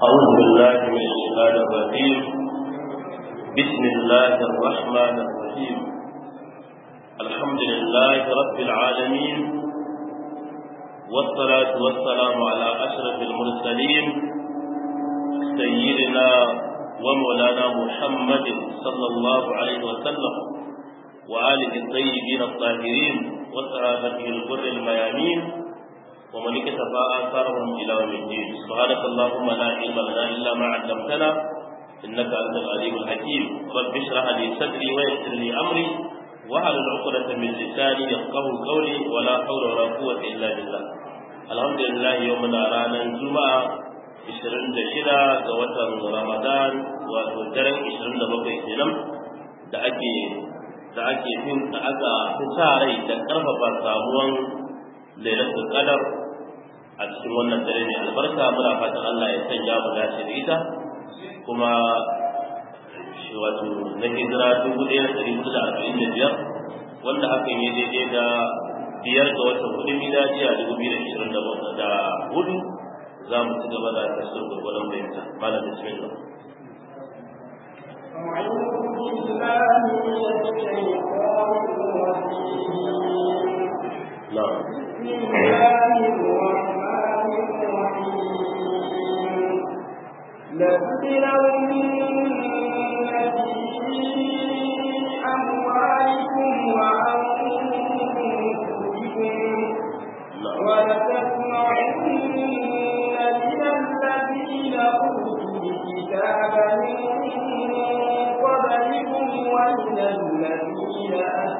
أعوذ بالله من الشيطان الرجيم بسم الله الرحمن الرحيم الحمد لله رب العالمين والصلاة والسلام على أشرف المرسلين سيدنا ومولانا محمد صلى الله عليه وسلم وآله الطيبين الطاهرين وصحابته الغر الميامين ومن اكتفى آثارهم إلى يوم الدين سبحانك اللهم لا علم لنا إلا ما علمتنا إنك أنت العليم الحكيم رب اشرح لي صدري ويسر لي أمري واحلل عقدة من لساني يفقه قولي ولا حول ولا قوة إلا بالله الحمد لله يومنا رانا الجمعة 26 ga watan Ramadan wato daren 27 kenan da ake da ake fin da aka fi sa rai da karfafa samuwan lailatul qadar a cikin wannan dare ne albarka muna fatan Allah ya sanya mu dace da ita kuma shi wato na hijira dubu ɗaya da ɗari hudu da arba'in da biyar wanda hakan ya daidai da biyar ga watan hudu miladiya dubu biyu da ishirin da hudu za mu ci gaba da tasirin gwargwadon bayyanta malam bismillah أعوذ بالله من الشيطان الرجيم نعم بسم الله الرحمن الرحيم لتبلون في أموالكم وأنفسكم نعم ولتسمعن من الذين أوتوا الكتاب من قبلكم ومن الذين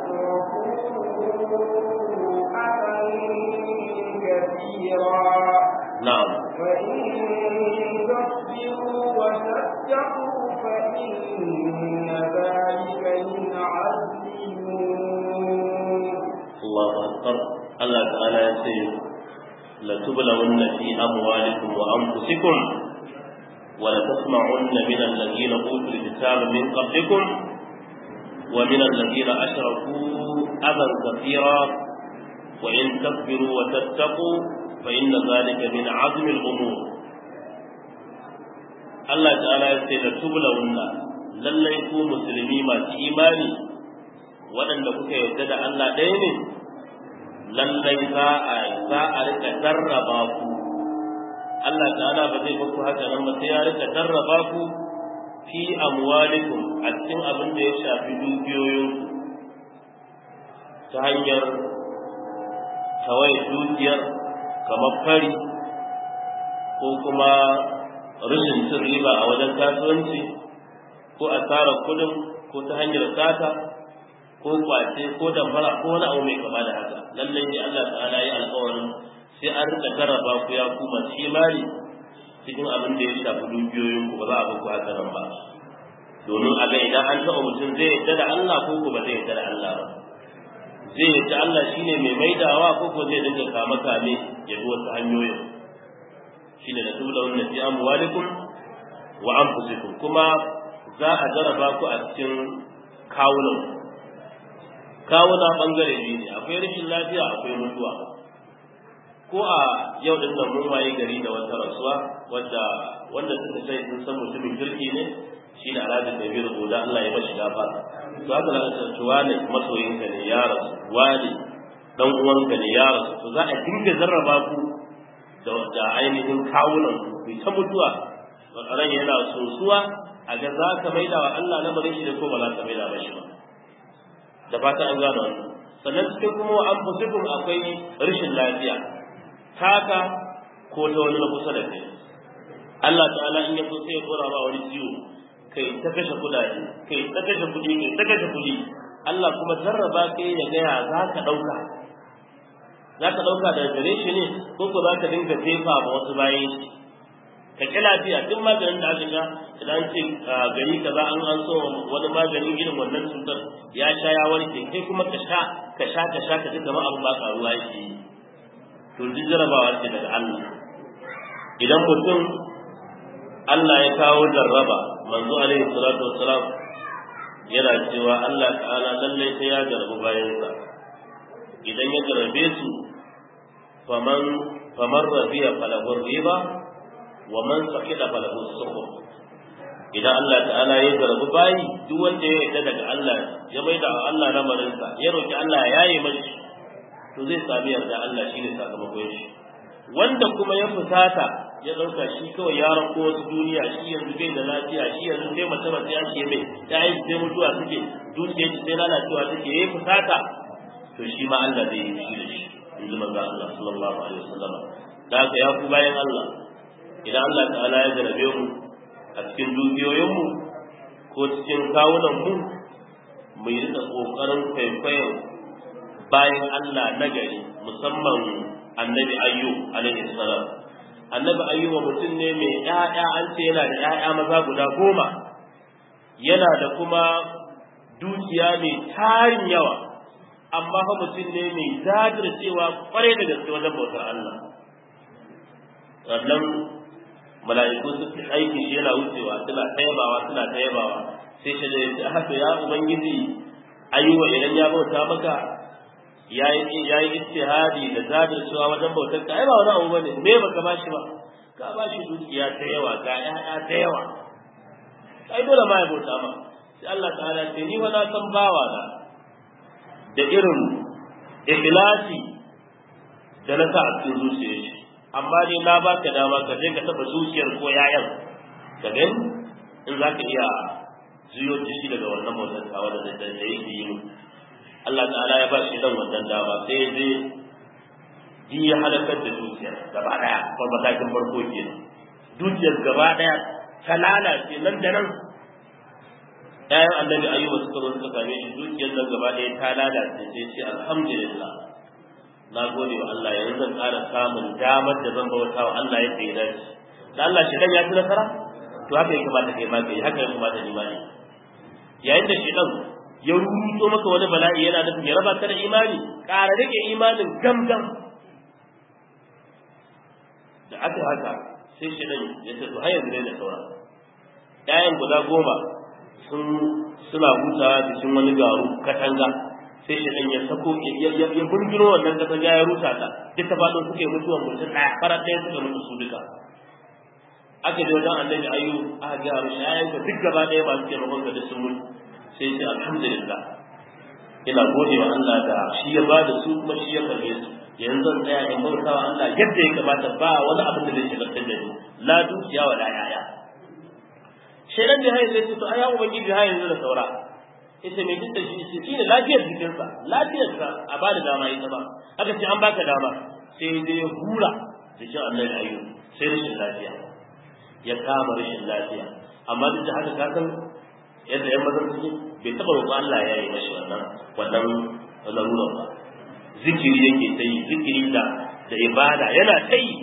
أشركوا أذى كثيرا نعم وإن تصبروا وتتقوا فإن ذلك من عزم الأمور الله أكبر الله تعالى يقول لتبلون في أموالكم وأنفسكم ولتسمعن من الذين أوتوا الكتاب من قبلكم ومن الذين أشركوا أذى كثيرا وإن تصبروا وتتقوا فإن ذلك من عزم الأمور الله تعالى يقول لتبلون lallai ku musulmi masu imani waɗanda kuka yarda da Allah ɗaya ne lallai za a za a rika jarraba ku Allah ta'ala ba zai baku haka nan ba sai ya rika jarraba ku fi amwalikum a cikin abin da ya shafi dukiyoyinku ta hanyar tawaye dukiyar kamar fari ko kuma rashin cin riba a wajen kasuwanci ko asarar kudin ko ta hanyar sata ko kwace ko damfara ko wani abu mai kama da haka lallai ne Allah ta'ala ya alƙawarin sai an rika jarraba ku ya kuma imani cikin abin da ya shafi dukiyoyin ku ba za a ba ku haka nan ba domin a ga idan an taɓa mutum zai yadda da Allah ko ko ba zai yadda da Allah ba zai yadda Allah shine mai maidawa ko ko zai dinga kama kame ya bi wasu hanyoyin shine da tubula wannan fi amwalikum wa anfusikum kuma za a jarraba ku a cikin kawunan kawuna bangare biyu ne akwai rashin lafiya akwai mutuwa ko a yau din nan mun waye gari da wata rasuwa wadda wanda suka sai sun san mutumin kirki ne shi da alhaji kabir goda Allah ya bashi gafa to haka zaka ce wani masoyinka ne ya rasu wani dan uwanka ne ya rasu to za a dinga jarraba ku da da ainihin kawunan ku ta mutuwa ran yana sosuwa a ga za ka maida wa Allah lamarin shi da ko ba za ka maida ba shi ba da fata an gano wannan sannan cikin kuma an fusikun akwai rashin lafiya taka ko ta wani na kusa da kai Allah ta'ala in ya so sai ya kora ma wani ciwo kai ta kashe kudaje kai ta kashe kudi kai ta kashe kudi Allah kuma jarraba kai ya gaya za ka ɗauka za ka ɗauka daga gare shi ne ko ko za ka dinga jefa ma wasu bayan shi ka ƙi lafiya duk maganin da aka sha idan ce gari kaza an an so wani maganin irin wannan cutar ya sha ya warke kai kuma ka sha ka sha ka sha ka ji kamar abu ba karuwa yake yi to duk jarabawa ce daga Allah idan mutum Allah ya kawo jarraba manzo alaihi salatu wassalam yana cewa Allah ta'ala lallai sai ya jarabu bayansa idan ya jarabe su faman faman rabiya falahu riba wa man saqida falahu suhur idan Allah ta'ala ya zarabi bayi duk wanda ya yarda daga Allah ya maida wa Allah lamarinsa ya roki Allah ya yaye mashi to zai sami yarda Allah shine sakamakon shi wanda kuma ya fusata ya dauka shi kawai ya rako wasu duniya shi yanzu bai da lafiya shi yanzu sai mace mace ya ce mai ta yi sai mutuwa suke dukiya shi sai lalacewa suke yayi fusata to shi ma Allah zai yi shi da shi in ji manzo Allah sallallahu alaihi wasallam da haka ya ku bayan Allah idan Allah ta'ala ya jarabe mu a cikin dukiyoyinmu ko cikin kawunanmu mu yi rika ƙoƙarin kwaikwayon bayan Allah na gari musamman annabi ayyu alaihi salam annabi ayyuba mutum ne mai ƴaƴa an ce yana da ƴaƴa maza guda goma yana da kuma dukiya mai tarin yawa amma fa mutum ne mai jajircewa kwarai da gaske wajen bautar Allah sannan mala'iku su aiki shi yana wucewa suna tayabawa suna tayabawa sai shi da ya ce haka ya ubangiji ayyuba idan ya bauta maka ya yi istihadi da jajircewa wajen bautar ka ai ba wani abu bane me baka ba shi ba ka ba shi dukiya ta yawa ga ƴaƴa ta yawa ai dole ma ya bauta ma sai Allah ta'ala ce ni wani san bawa na da irin ikhlasi da na sa a cikin zuciyar shi amma dai na baka dama ka je ka taba zuciyar ko yayan ka gani in za ka iya zuyo shi daga wannan bautar tawa da da yake yi Allah ta'ala ya ba shi dan wannan dama sai ya je ji ya halakar da dukiyar gaba daya ko matakin farko kenan dukiyar gaba daya ta lalace nan da nan ƴaƴan annabi ayyuba suka zo suka same shi dukiyar nan gaba daya ta lalace sai ce alhamdulillah na gode wa Allah yanzu zan ƙara samun damar da zan bauta wa Allah yadda ya dace da Allah shi ya ci nasara to haka ya kamata kai ma kai haka ya kamata ni ma ne yayin da shi dan ya rubuto maka wani bala'i yana nufin ya raba ka da imani ƙara rike imanin gam gam da aka haka sai shi dan ya ce to har yanzu ne da saura ƴaƴan guda goma sun suna hutawa cikin wani garu katanga sai shi dan ya sako ya burgiro wannan katanga ya rusa ta duk ta faɗo suke mutuwan mutum ɗaya farar ɗaya suka mutu su duka aka je wajen annabi ayyu aka ga mu shayan ka duk gaba ɗaya ba su ke makon da sun mutu sai ce alhamdulillah ina gode wa Allah da shi ya ba da su kuma shi ya karbe su yanzu zan tsaya in bauta wa Allah yadda ya kamata ba wani abin da zai shigar da ni la dukiya wa la yaya shedan da hayin zai ce to aya ubangiji hayin yanzu da saura yace me duk da shi shi shine lafiyar jikinsa lafiyarsa a ba da dama ita ba aka ce an baka dama sai dai ya hura jikin annabi ayyub sai rashin lafiya ya kama rashin lafiya amma duk da haka ka san yadda yan mazan suke bai taɓa roƙon Allah ya yi mashi wannan wannan larurar ba zikiri yake ta yi zikiri da da ibada yana ta yi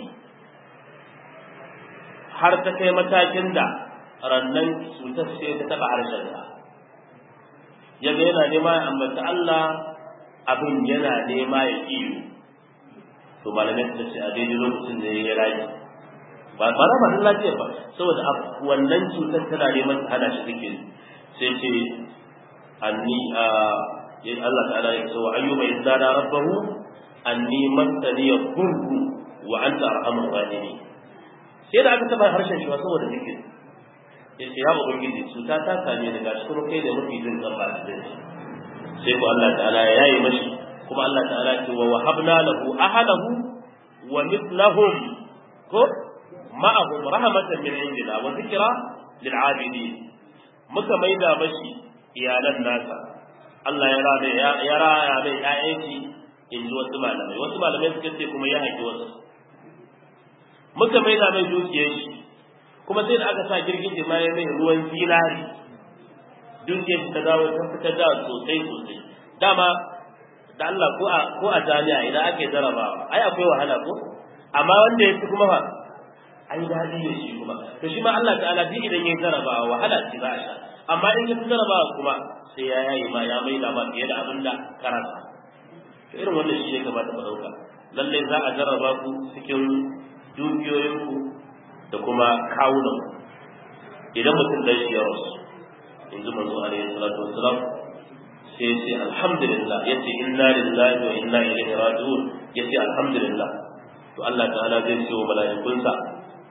har ta kai matakin da rannan cutar sai ta taɓa harshensa ya ga yana nema ya ambata Allah abin yana nema ya iyo to malamai suka ce a daidai lokacin da ya rayu ba ba na masu lafiya ba saboda wannan cutar tana neman ta hana shi zikiri sai ce anni a Allah ta'ala ya ce wa ayyuba izdana rabbahu anni massani yadurru wa anta arhamur rahimin sai da aka taba harshen shi saboda zikiri ya ce ya ubangiji cuta ta same ni gashi kuma kai da mafi jin kan ba da shi sai ko Allah ta'ala ya yi mashi kuma Allah ta'ala ce wa wahabna lahu ahlahu wa mithlahum ko ma'ahum rahmatan min indina wa zikra lil abidin muka maida mashi iyalan nasa Allah ya rana ya raya mai ƴaƴanki in ji wasu malamai wasu malamai suka ce kuma ya haifi wasu muka maida mai dukiyar shi kuma sai da aka sa girgije ma ya mai ruwan zinari dukiyar shi ta dawo ta fitar da sosai sosai dama da Allah ko a ko a jami'a idan ake jarabawa ai akwai wahala ko amma wanda ya fi kuma fa ai daɗi ne shi kuma to shi ma Allah ta'ala duk idan ya jarabawa wahala ce za a sha amma in ya fi jarabawa kuma sai ya yayi ma ya mai da ma fiye da abin da karanta to irin wannan shi ne kamata mu ɗauka lallai za a jarraba ku cikin dukiyoyinku da kuma kawunan idan mutum dan shi ya rasu in ji manzo alaihi salatu wassalam sai ce alhamdulillah yace inna lillahi wa inna ilaihi raji'un yace alhamdulillah to Allah ta'ala zai ce wa mala'ikunsa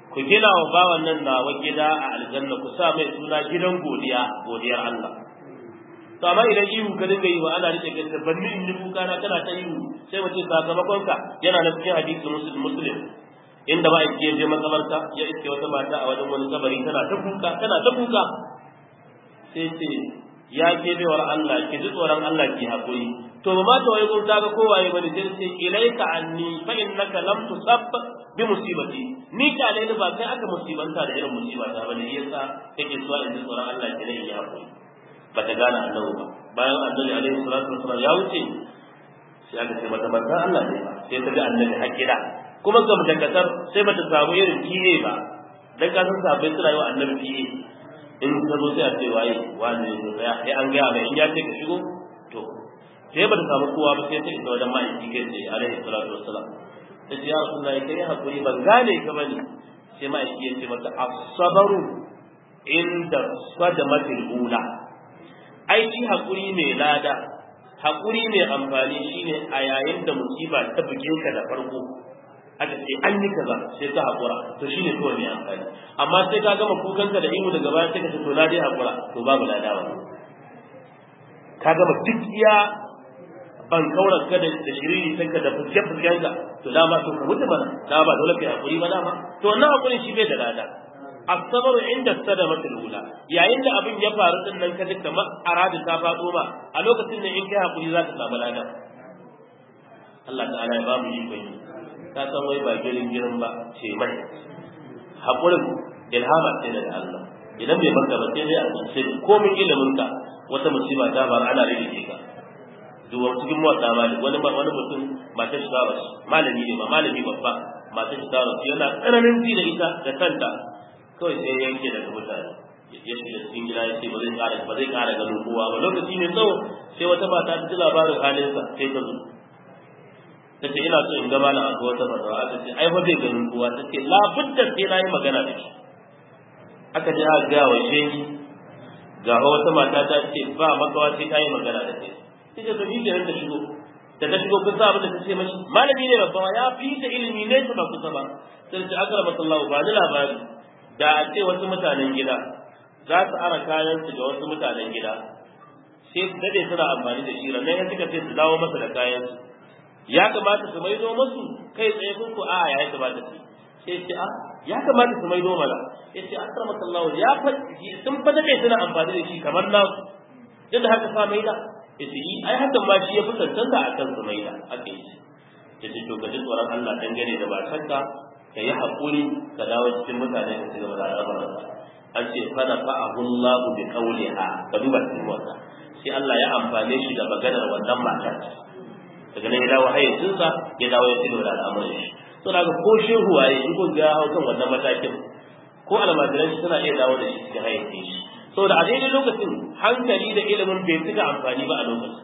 ku gina wa bawan nan nawa gida a aljanna ku sa mai suna gidan godiya godiyar Allah to amma idan ihu ka dinga yi wa ana rike gaske banni in yi kuka na kana ta ihu sai mace sakamakon ka yana na cikin hadisi muslim muslim inda ba ya je makabarta ya iske wata mata a wajen wani kabari tana ta kuka tana ta kuka sai ce ya ke bewar Allah ki ji tsoron Allah ki haƙuri to ba ma ta wai kun kaga kowaye bane sai ce ilaika anni fa innaka lam tusab bi musibati ni ka ne ba kai aka musibanta da irin musibata bane yasa kake so in ji tsoron Allah ki ne ya haƙuri ba ta gane annabi ba bayan annabi alaihi salatu wasallam ya wuce sai aka ce mata manzo Allah ne ba sai ta ga annabi hakira kuma ga mutakasar sai bata samu irin fiye ba dan ka san sabai suna yi wa annabi fiye in ka zo sai a ce waye wani ne ya sai an gaya mai in ya ce ka shigo to sai ba ta samu kowa ba sai ta isa wajen ma'aiki kai ce alaihi salatu wassalam ta ce ya rasulullahi kai hakuri ban gane ka bane sai ma'aiki ya ce mata as-sabru inda sadamatil ula ai shi hakuri mai lada hakuri mai amfani shine a yayin da musiba ta buge ka da farko aka ce an yi kaza sai ka haƙura to shi ne kawai mai amfani amma sai ka gama kukanka da ihu daga baya sai ka ce to na dai haƙura to babu ladawa ka gama duk iya ban kaurar ka da shiriri sanka da fuske fuskenka to dama to ka mutu mana dama ba dole kai haƙuri ba dama to wannan haƙurin shi bai da lada asabar inda sadamatul ula yayin da abin ya faru din nan ka ji kamar aradi ta faɗo ma a lokacin da in kai haƙuri za ka samu lada Allah ta'ala ya ba mu yi kwai ka san wai ba girin girin ba ce mai haƙurin ilhama ce daga Allah idan bai maka ba sai dai a tsince komin ilimin ka wata musiba ta faru ana rike ka duwa cikin motsa mali wani wani mutum mata shi ta rasu malami ne ba malami babba mata shi ta rasu yana tsananin ji da ita da kanta kawai sai ya yanke daga mutane ya shiga cikin gida ya ce ba zai ƙara ba zai ƙara ganin kowa ba lokaci ne tsawo sai wata mata ta ji labarin halinsa sai ta zo ta ce ina so in ga malam a wata fatawa aka ce ai fa bai ganin kowa ta ce labudda sai na yi magana da shi aka ji aka gaya wa shehi ga wata mata ta ce ba makawa sai ta yi magana da kai sai ta tafi da ta shigo da ta shigo kun sa abin da ta ce mashi malami ne babba ya fi ta ilimi ne ba kusa ba sai ce akara masallahu ba ni labari da a ce wasu mutanen gida za su ara kayansu da wasu mutanen gida sai su dade suna amfani da shi ranar ya suka ce su dawo masa da kayansu ya kamata su maido masu kai tsaye ko ko a ya kamata su sai ce a ya kamata su maido mana ya ce akramaka Allah ya fa sun fa dade suna amfani da shi kamar nasu yadda haka sa maida ya ce yi ai hakan ma shi ya fi tantanta a kan su maida haka yi ya ce to ka ji tsoron Allah dangane da matarka ka yi haƙuri ka dawo cikin mutane ka ci gaba da al'amuranka an ce fana fa'ahu Allah bi qawliha ka duba cikin wannan sai Allah ya amfane shi da maganar wannan matar daga nan ya dawo hayyacinsa ya dawo ya cigaba da al'amuran shi to daga ko shehu waye in ko ga hau kan wannan matakin ko almajiran suna iya dawo da shi cikin hayyacin shi saboda a daidai lokacin hankali da ilimin bai cika amfani ba a lokacin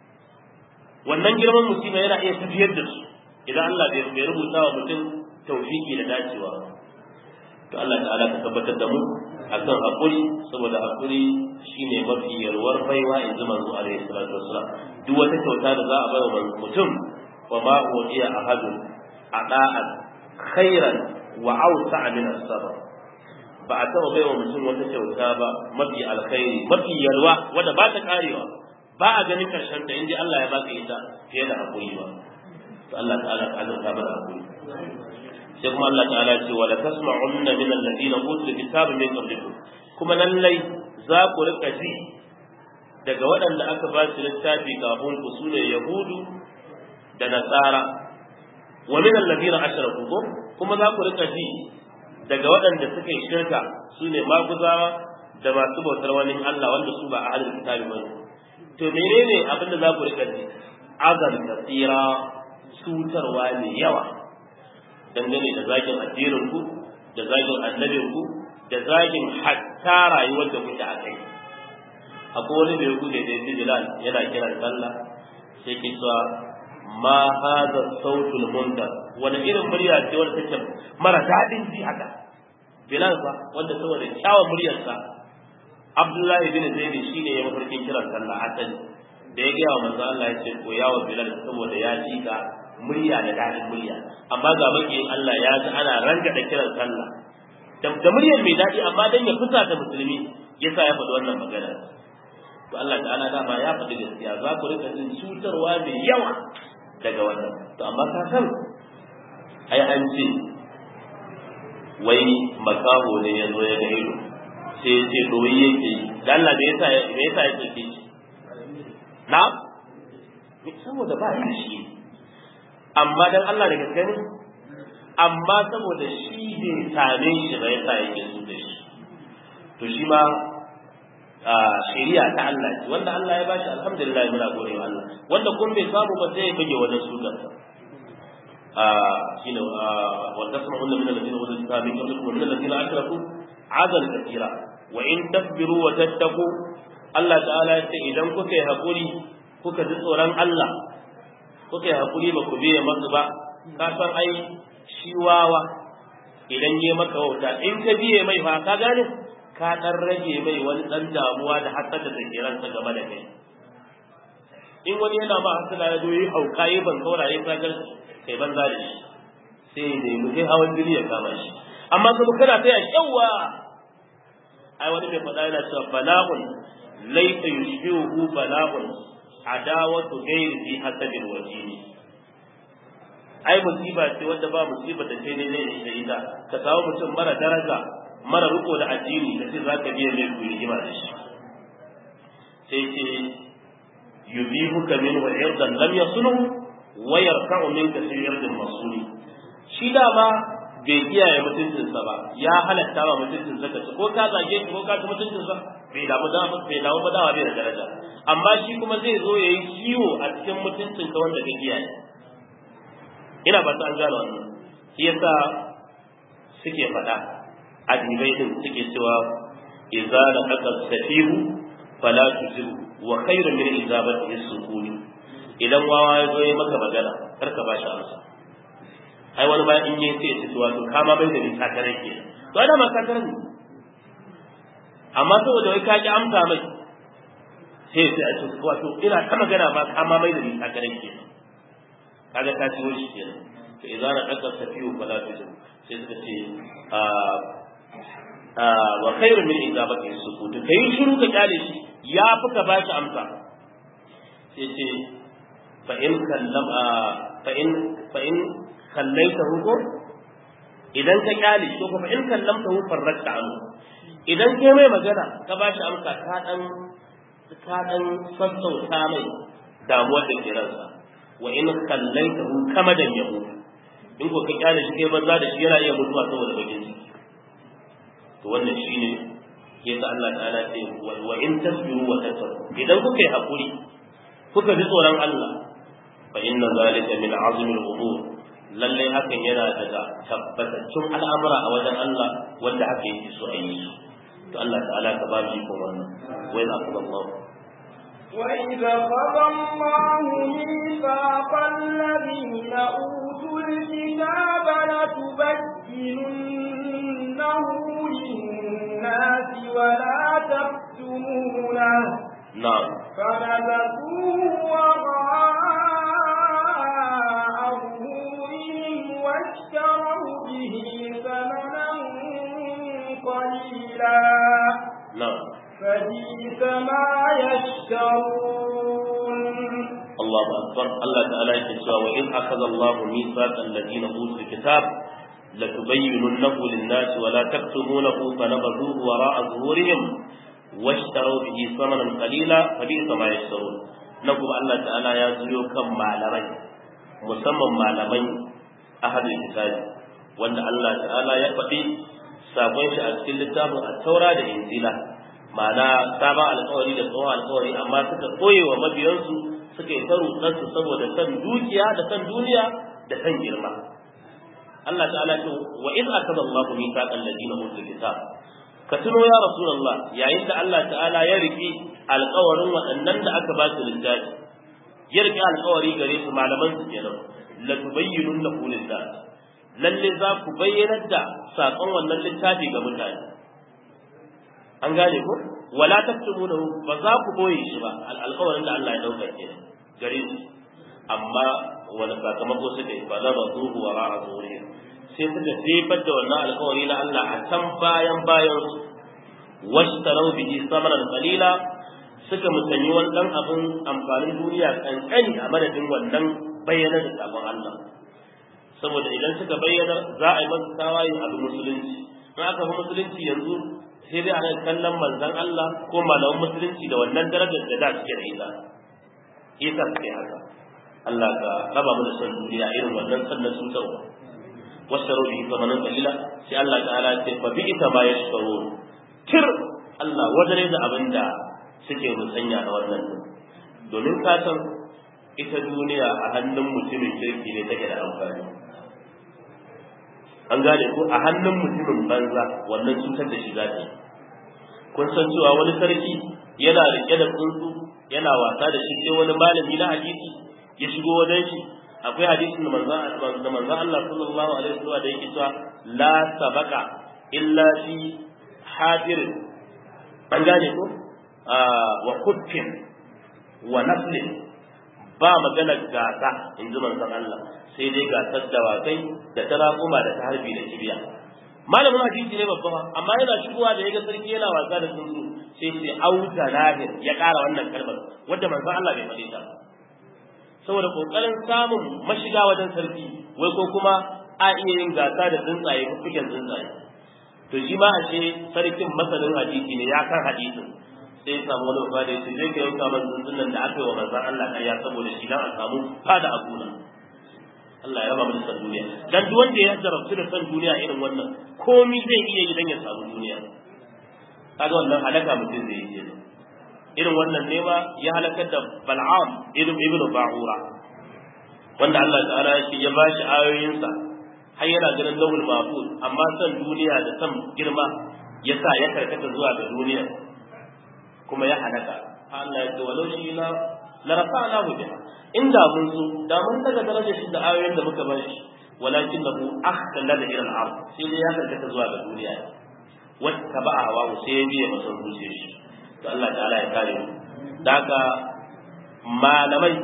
wannan girman musiba yana iya tafiyar da su idan Allah bai rubuta wa mutum tawfiki da dacewa to Allah ta'ala ka tabbatar da mu akan hakuri saboda hakuri shine mafi yarwar baiwa in ji manzo alaihi salatu wassalam duk wata kyauta da za a bai wa mutum wa ma udiya ahadun ada'an khairan wa awsa'a min as-sabr ba a taɓa bai wa mutum wata kyauta ba mafi alkhairi mafi yalwa wadda ba ta karewa ba a ganin karshen ta inda Allah ya baka ita fiye da hakuri ba to Allah ta'ala ka azurta mana hakuri sai kuma Allah ta'ala ce wa la tasma'unna min alladhina utul kitaba min qablikum kuma lallai za ku rika ji daga waɗanda aka ba su littafi kafin ku sune yahudu da nasara wa min alladhina ashraku ko kuma za ku rika ji daga waɗanda suka yi shirka sune maguzawa da masu bautar wani Allah wanda su ba ahlul kitabi bane to menene abin da za ku rika ji azan kasira cutarwa ne yawa dangane da zagin addinin ku da zagin annabin ku da zagin hatta rayuwar da kuke a kai akwai wani da ya gude da ya bilal yana kiran sallah sai ke cewa ma hada sautul munkar wani irin murya ce wanda take mara daɗin ji haka bilal fa wanda saboda kyawun muryarsa abdullahi bin zaid shine ya mafarkin kiran sallah asali da ya gaya wa manzo Allah ya ce ko yawo bilal saboda ya ji ka murya da daɗin murya amma ga makiyin Allah ya ji ana ranga da kiran sallah da muryar mai daɗi amma dan ya fusa da musulmi yasa ya faɗi wannan magana to Allah ta'ala dama ya faɗi gaskiya za ku rika jin cutarwa mai yawa daga wannan to amma ka san ai an ce wai makaho ne ya zo ya ga ido sai ya ce doyi yake yi da Allah me yasa me yasa ya ce shi na saboda ba shi amma dan Allah da gaske ne amma saboda shi bai same shi ba yasa yake so da shi to shi ma shari'a ta Allah ce wanda Allah ya bashi alhamdulillah muna gode wa Allah wanda kun bai samu ba sai ya bige wajen sunan shine wa tasma'una min alladhina utul kitaba min qablikum wa min alladhina ashraku azal kathira wa in tasbiru wa tattaqu Allah ta'ala ya ce idan kuka yi hakuri kuka ji tsoron Allah kuka yi hakuri ba ku biye masu ba ka san ai shi wawa idan yi maka wauta in ka biye mai fa ka gane ka dan rage mai wani dan damuwa da hasada da ke ransa game da kai in wani yana ma hasada ya zo yi hauka yi ban sauraye ka gar kai banza da shi sai ne mu sai hawan jini ya kama shi amma kuma kana taya yawa ai wani mai faɗa yana cewa bala'un laysa yushbihu bala'un adawatu ghairi fi hasabil wajini ai musiba ce wanda ba musiba da sai dai da ita ka samu mutum mara daraja mara riko da addini da sai zaka biya mai ku rigima da shi sai ce yubihuka min wa irdan lam yasunu wa yarfa'u minka fi irdin masuni shi da ba bai kiyaye mutuncinsa ba ya halatta ba mutuncin zaka ci ko ka zage shi ko ka ci mutuncinsa bai damu da bai damu ba dawa bai da daraja amma shi kuma zai zo yayi kiwo a cikin mutuncin ka wanda ka kiyaye ina ba ta an gano wannan shi yasa suke faɗa adibai din suke cewa idza laqad safihu fala tuzibu wa khairu min izabati sukuni idan wawa ya zo ya maka magana kar ka bashi amsa ai wani ba in yi sai ya ce wato kama bai da ni sakarai ke to ai ma sakarai ne amma saboda wai ka ki amsa mai sai sai a ce wato ina ta magana ba kama bai da ni sakarai ke kaga ta ciwo shi kenan to idan na kaka tafiyu fala tujib sai suka ce a wa khairu min ijabati sukut kai shiru ka kyale shi ya fi ka bashi amsa sai ce fa in kallam fa in fa in kallaitahu ko idan ka kyale shi ko fa in kallamtahu farrakta anhu idan kai mai magana ka bashi amsa ka dan ka dan sassauta mai damuwar da ke ransa wa in kallaitahu kama da yahu in ko ka kyale shi kai banza da shi yana iya mutuwa saboda bakin ciki to wannan shine yasa Allah ta'ala ce wa in tasbiru wa tattaqu idan kuka yi hakuri kuka ji tsoron Allah fa inna zalika min azmi al-umur lallai hakan yana daga tabbataccen al'amura a wajen Allah wanda haka yake so a yi to Allah ta'ala ka ba mu iko wannan wai za ku ga Allah وإذا قضى الله ميثاق الذين أوتوا الكتاب لتبيننه للناس ولا تكتمونه نعم فنبذوه وراء ظهورهم واشتروا به ثمنا قليلا نعم فبئس ما يشترون الله أكبر الله تعالى يقول وإذ أخذ الله ميثاق الذين أوتوا الكتاب لتبيننه للناس ولا تكتمونه فنبذوه وراء ظهورهم واشتروا به ثمنا قليلا فبئس ما يشترون نقول الله تعالى يزيو كم معلمين مسمى معلمين أهل الكتاب وأن الله تعالى يقضي sakon shi a cikin littafin taura da injila ma'ana sabon alkawari da tsohon alkawari amma suka koye wa mabiyansu suka yi ta rutsarsu saboda san dukiya da san duniya da san girma Allah ta'ala ce wa iz akada Allah mithaqal ladina utul kitab ka tuno ya rasulullah yayin da Allah ta'ala ya riki alkawarin waɗannan da aka ba su littafi ya riki alkawari gare su malaman su kenan la tubayyinunnahu lin-nas lalle za ku bayyanar da saƙon wannan littafi ga mutane an gane ko wala taktumunahu ba za ku boye shi ba alƙawarin da Allah ya dauka ke gare su amma wani sakamako suka yi fa za ba zuhu wa ra'a zuhuri sai suka jefar da wannan alkawari na Allah a can bayan bayan washtarau bihi samanan qalila suka musanyi wani dan abin amfanin duniya kankani a madadin wannan bayyana da sabon Allah saboda idan suka bayyana za a yi masa tawaye abu musulunci in aka fi musulunci yanzu sai dai ana kallon manzon Allah ko malaman musulunci da wannan darajar da da suke da ita ita suke haka Allah ka raba mu da son duniya irin wannan sannan cutarwa wasaru bihi zamanan qalila sai Allah ta'ala ya ce fa bi ita ma yashkurun tir Allah wadare da abinda suke musanya da wannan domin ka san ita duniya a hannun mutumin kirki ne take da amfani an gane ko a hannun mutumin banza wannan cutar da shi za ta yi kun san cewa wani sarki yana rike da tsuntsu yana wasa da shi sai wani malami na hadisi ya shigo wajen shi akwai hadisin da manzon da manzon Allah sallallahu alaihi wasallam da yake cewa la sabaka illa fi hadirin an gane ko wa kuffin wa naflin ba magana gasa in ji manzon Allah sai dai gasar dawakai da tarakuma da ta harbi da kibiya malamin hadisi ne babba amma yana shigowa da yaga sarki yana wasa da tsuntsu sai sai auta lahir ya ƙara wannan kalmar wanda manzon Allah bai faɗi ta saboda kokarin samun mashiga wajen sarki wai ko kuma a iya yin gasa da tsuntsaye fuffuken tsuntsaye to shi ma ashe sarkin masanin hadisi ne ya kan hadisin sai ya samu wani babba da ya ce zai ka yanka man tsuntsun nan da aka yi wa manzon Allah ƙarya saboda shi dan a samu fada a gona Allah ya raba mu da san duniya dan duk wanda ya jarabtu da san duniya irin wannan komai zai iya yi dan ya samu duniya kaga wannan halaka mutum zai yi irin wannan ne ma ya halakar da Bal'am ibn ibn Ba'ura wanda Allah ta'ala shi ya bashi ayoyinsa har yana ganin lawul mafud amma san duniya da san girma ya sa ya karkata zuwa ga duniya kuma ya halaka Allah ya ce walau shi na la rafa'nahu biha inda mun so da mun daga darajar shi da ayoyin da muka bar shi walakin lahu akhlada ila al-ard sai dai ya karkata zuwa ga duniya wata ba hawa sai ya biya masa zuciyar shi to Allah ta'ala ya kare mu daga malamai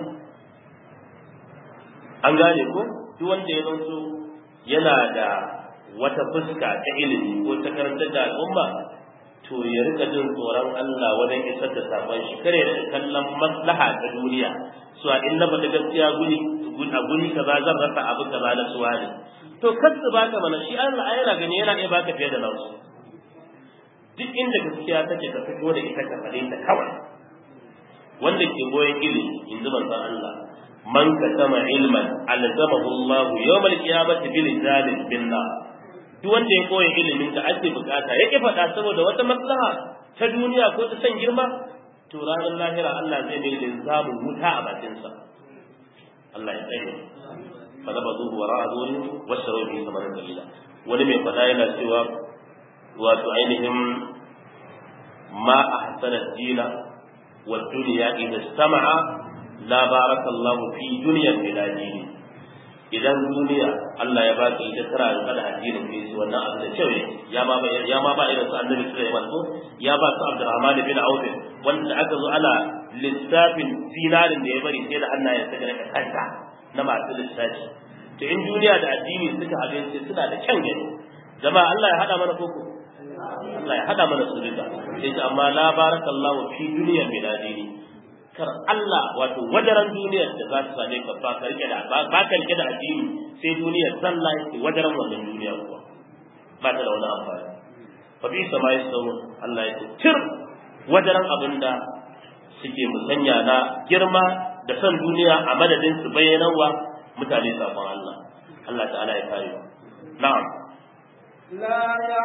an gane ko duk wanda ya zanto yana da wata fuska ta ilimi ko ta karantar da al'umma to ya rika jin tsoron Allah wajen isar da sakon shi kare da kallon maslaha ta duniya so a in na faɗi gaskiya guri a guri kaza zan rasa abu kaza na suwa ne to kar su baka mana shi Allah yana gani yana iya baka fiye da nasu duk inda gaskiya take ka fito da ita ka faɗe ta kawai wanda ke goyon ilimi in ji manzon Allah man katama ilman alzamahu Allah yawmal qiyamati bil zalim billah duk wanda ya koya ilimin da ake bukata ya ki faɗa saboda wata maslaha ta duniya ko ta san girma to ranar lahira Allah zai mai linzamin wuta a bakinsa Allah ya tsaye fa da bazu wa ra'adun wa sharubi kamar dalila wani mai faɗa yana cewa wato ainihin ma ahsana dina wa dunya idza istama'a la barakallahu fi dunyan bila dini idan duniya Allah ya baka ita tara da kada addinin kai su wannan abu da cewa ya ma ya ma ba irin su Annabi Sulaiman ko ya ba su Abdurrahman bin Auf wanda aka zo ana lissafin dinarin da ya bari sai da hannayen sa daga kanta na masu lissafi to in duniya da addini suka haɗe sai suna da kyan gani jama'a Allah ya hada mana koko Allah ya hada mana su duka sai ta amma la barakallahu fi dunyan bila dini kar Allah wato wadaran duniyar da za ta same ka ba ka rike da ba ka rike da addini sai duniyar sallah yake wadaran wannan duniya kuwa ba ta da wani amfani fa bi sama yasawu Allah ya tir wadaran abinda suke musanya na girma da san duniya a madadin su bayyanarwa mutane sabon Allah Allah ta'ala ya kare na'am لا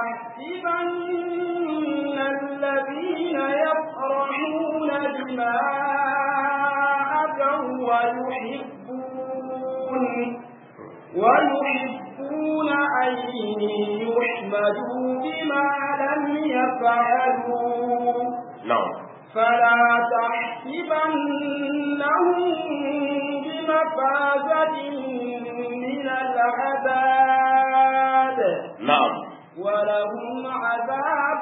يحسبن الذين يفرحون بما أتوا ويحبون ويحبون أن يحمدوا بما لم يفعلوا na'am فلا تحسبنهم بمفازة من العذاب na'am ولهم عذاب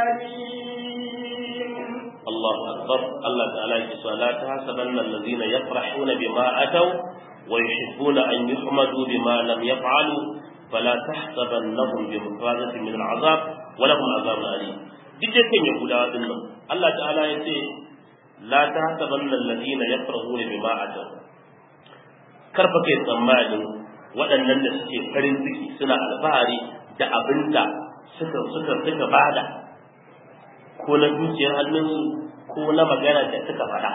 أليم الله أكبر الله تعالى يقول لا تحسبن الذين يفرحون بما أتوا ويحبون أن يحمدوا بما لم يفعلوا fala tahsabannahum bi mufazatin min al'azab wa lahum azabun alim duk da kan yahudawa din nan Allah ta'ala ya ce la tahsabanna alladhina yafrahuna bima ataw karfa kai tsammanin waɗannan da suke farin ciki suna alfahari da abinda suka suka suka bada ko na dukiyar hannunsu ko na magana da suka faɗa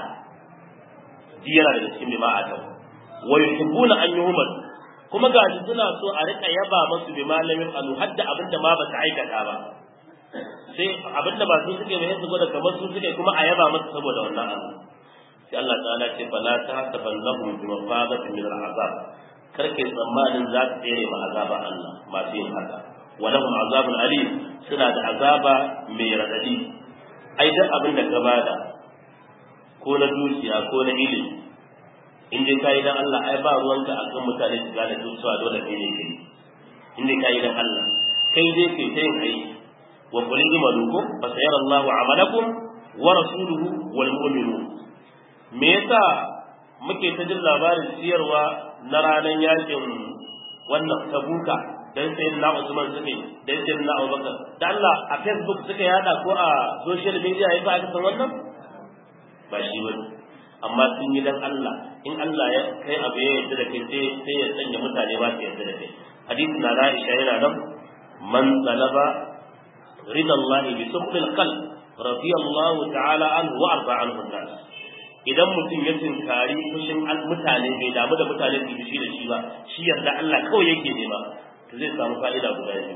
ji yana daga cikin bima ataw wa yuhibbuna an yuhmad kuma gashi suna so a rika yaba masu bi malamin alu hadda abinda ma ba ta aikata ba sai abinda ba su suke mai su gwada kamar su suke kuma a yaba masu saboda wannan abu sai Allah ta'ala ce fala ta hasaban lahum bi mafadatin min al'azab karke tsammanin za su tsere ma azaba Allah masu yin haka wa lahum azabun alim suna da azaba mai radadi ai duk abin da ka bada ko na dukiya ko na ilimi in dai kayi dan Allah ai ba ruwanka akan mutane su gane dukiya dole kai ne kai in dai kayi dan Allah kai dai kai ta yin aiki wa qul imalukum fa sayara Allahu amalakum wa rasuluhu wal mu'minun me yasa muke ta jin labarin siyarwa na ranar yakin wannan tabuka dan sai na Usman suke dan sai na Abubakar da Allah a Facebook suka yada ko a social media yasa aka san wannan ba shi bane amma sun yi dan Allah in Allah ya kai abu ya yarda da kai sai sai ya sanya mutane ba su yarda da kai hadisi na Aisha yana nan man talaba rida Allah bi sukhil qalb radiyallahu ta'ala anhu wa arda anhu nas idan mutum ya tinkari fushin mutane bai damu da mutane su fushi da shi ba shi yarda Allah kawai yake nema to zai samu fa'ida guda biyu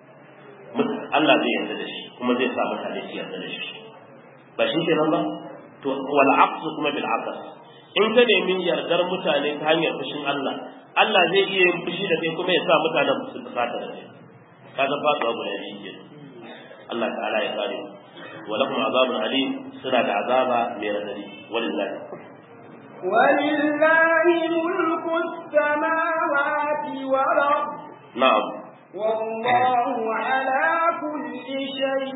Allah zai yarda da shi kuma zai sa mutane su yarda da shi ba shi kenan ba to wal aqsu kuma bil aqs in ka nemi yardar mutane ta hanyar fushin Allah Allah zai iya yin fushi da kai kuma ya sa mutanen su fusata da kai kaga faduwa guda biyu ke Allah ta'ala ya kare wa lakum azabun alim suna da azaba mai radadi wallahi ولله ملك السماوات والأرض na'am والله على كل شيء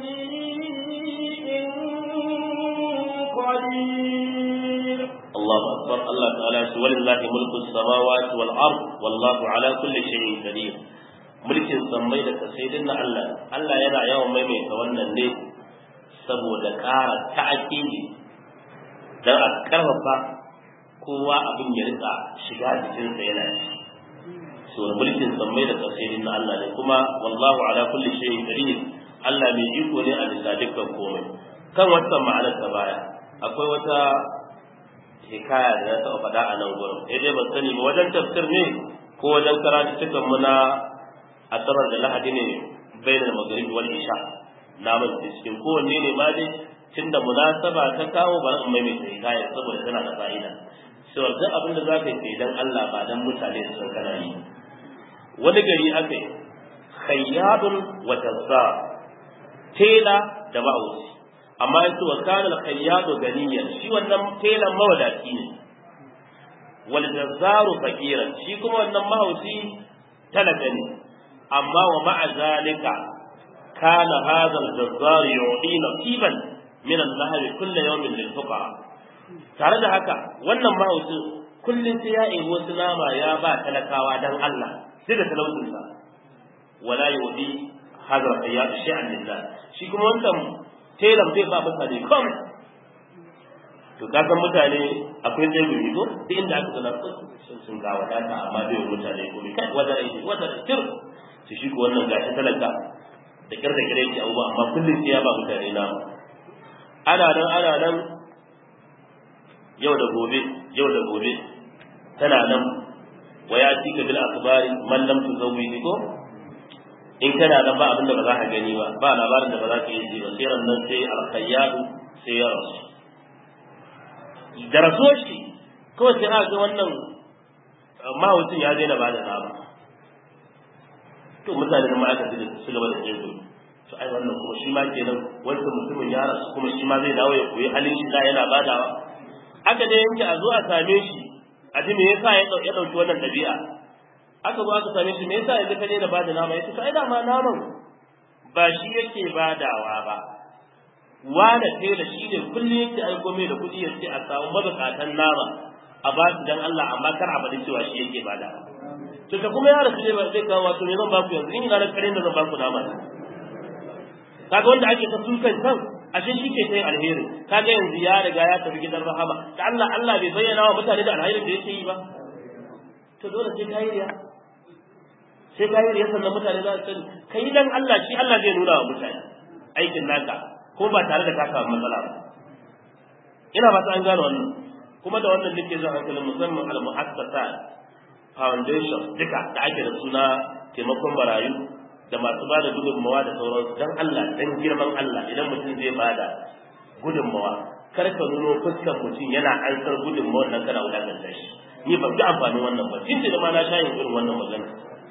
قدير الله أكبر الله تعالى ولله ملك السماوات والأرض والله على كل شيء قدير mulkin sammai da kasaidin na Allah Allah yana yawan maimaita wannan ne saboda ƙara ta'akili dan a karfafa kowa abin ya rika shiga jikinsa yana ci so mulkin sammai da kasaidin na Allah ne kuma wallahu ala kulli shay'in qadir Allah mai iko ne a bisa dukkan komai kan wata ma'anar ta baya akwai wata hikaya da na taɓa faɗa a nan gurin sai dai ban sani ba wajen tafsir ne ko wajen karatu cikin mu na asabar da lahadi ne bainal maghrib wal isha na man cikin kowanne ne ma dai tunda munasaba ta kawo bari in maimaita hikaya saboda tana da fa'ida sai duk abin da zaka yi dan Allah ba dan mutane su san kana yi wani gari aka yi khayyadun wa tazzar tela da ma'ausi amma yace wa kana al-khayyadu ganiyan shi wannan telan mawadaci ne wal jazzaru faqiran shi kuma wannan mahausi talaka ne amma wa ma'a zalika kana hadha al-jazzar yu'ti nasiban min al-lahr kullu yawmin lil fuqara tare da haka wannan mahausi kullum sai ya yi wasu nama ya ba talakawa dan Allah sai da talautinsa wala yu'ti hadha al-khayyadu shay'an lillah shi kuma wannan telan zai ba mutane kom to ka san mutane akwai zai gumi ko duk inda aka zana sun sun ga wadata amma bai wa mutane komai kai wata rai wata rai tir su shi ko wannan gashi talaka da kyar da kyar yake abubuwa amma kullum sai ya ba mutane na ana nan ana nan yau da gobe yau da gobe tana nan wa ya tika bil akhbari man lam tuzawwi ko in kana nan ba abin da ba za ka gani ba ba labarin da ba za ka yi ji ba sai nan sai alkhayyadu sai ya rasu da rasuwar shi kawai sai aka ga wannan mahaucin ya daina ba da nama to mutane da ma'aikata da su gaba da tsezo to ai wannan kuma shi ma kenan wancan mutumin ya rasu kuma shi ma zai dawo ya koyi halin shi da yana badawa aka dai yanke a zo a same shi a ji me yasa ya dauki wannan dabi'a aka zo aka same shi me yasa yanzu ka daina bada nama yace to ai dama naman ba shi yake badawa ba wanda tela shi ne kullum yake aiko mai da kuɗi yace a samu mabukatan nama a ba su dan Allah amma kar a bada cewa shi yake badawa to ka kuma ya rasu ne ba zai kawo wato me zan baku yanzu in ina da karen da zan baku nama kaga wanda ake ta sukan kan ashe shi ke sai alheri kaga yanzu ya riga ya tafi gidan rahama da Allah Allah bai bayyana wa mutane da alherin da yake yi ba to dole sai kai riya sai kai riya sannan mutane za su sani kai dan Allah shi Allah zai nuna wa mutane aikin naka ko ba tare da ka samu matsala ba ina ba ta an gano wannan kuma da wannan nake zan hankalin musamman al-mu'assasa foundation duka da ake da suna taimakon marayu da masu ba da gudunmawa da sauransu dan Allah dan girman Allah idan mutum zai ba da gudunmawa kar ka nuno fuskar mutum yana ansar gudunmawar nan kana wulakanta shi ni ban ga amfanin wannan ba tun da ma na sha yin irin wannan magana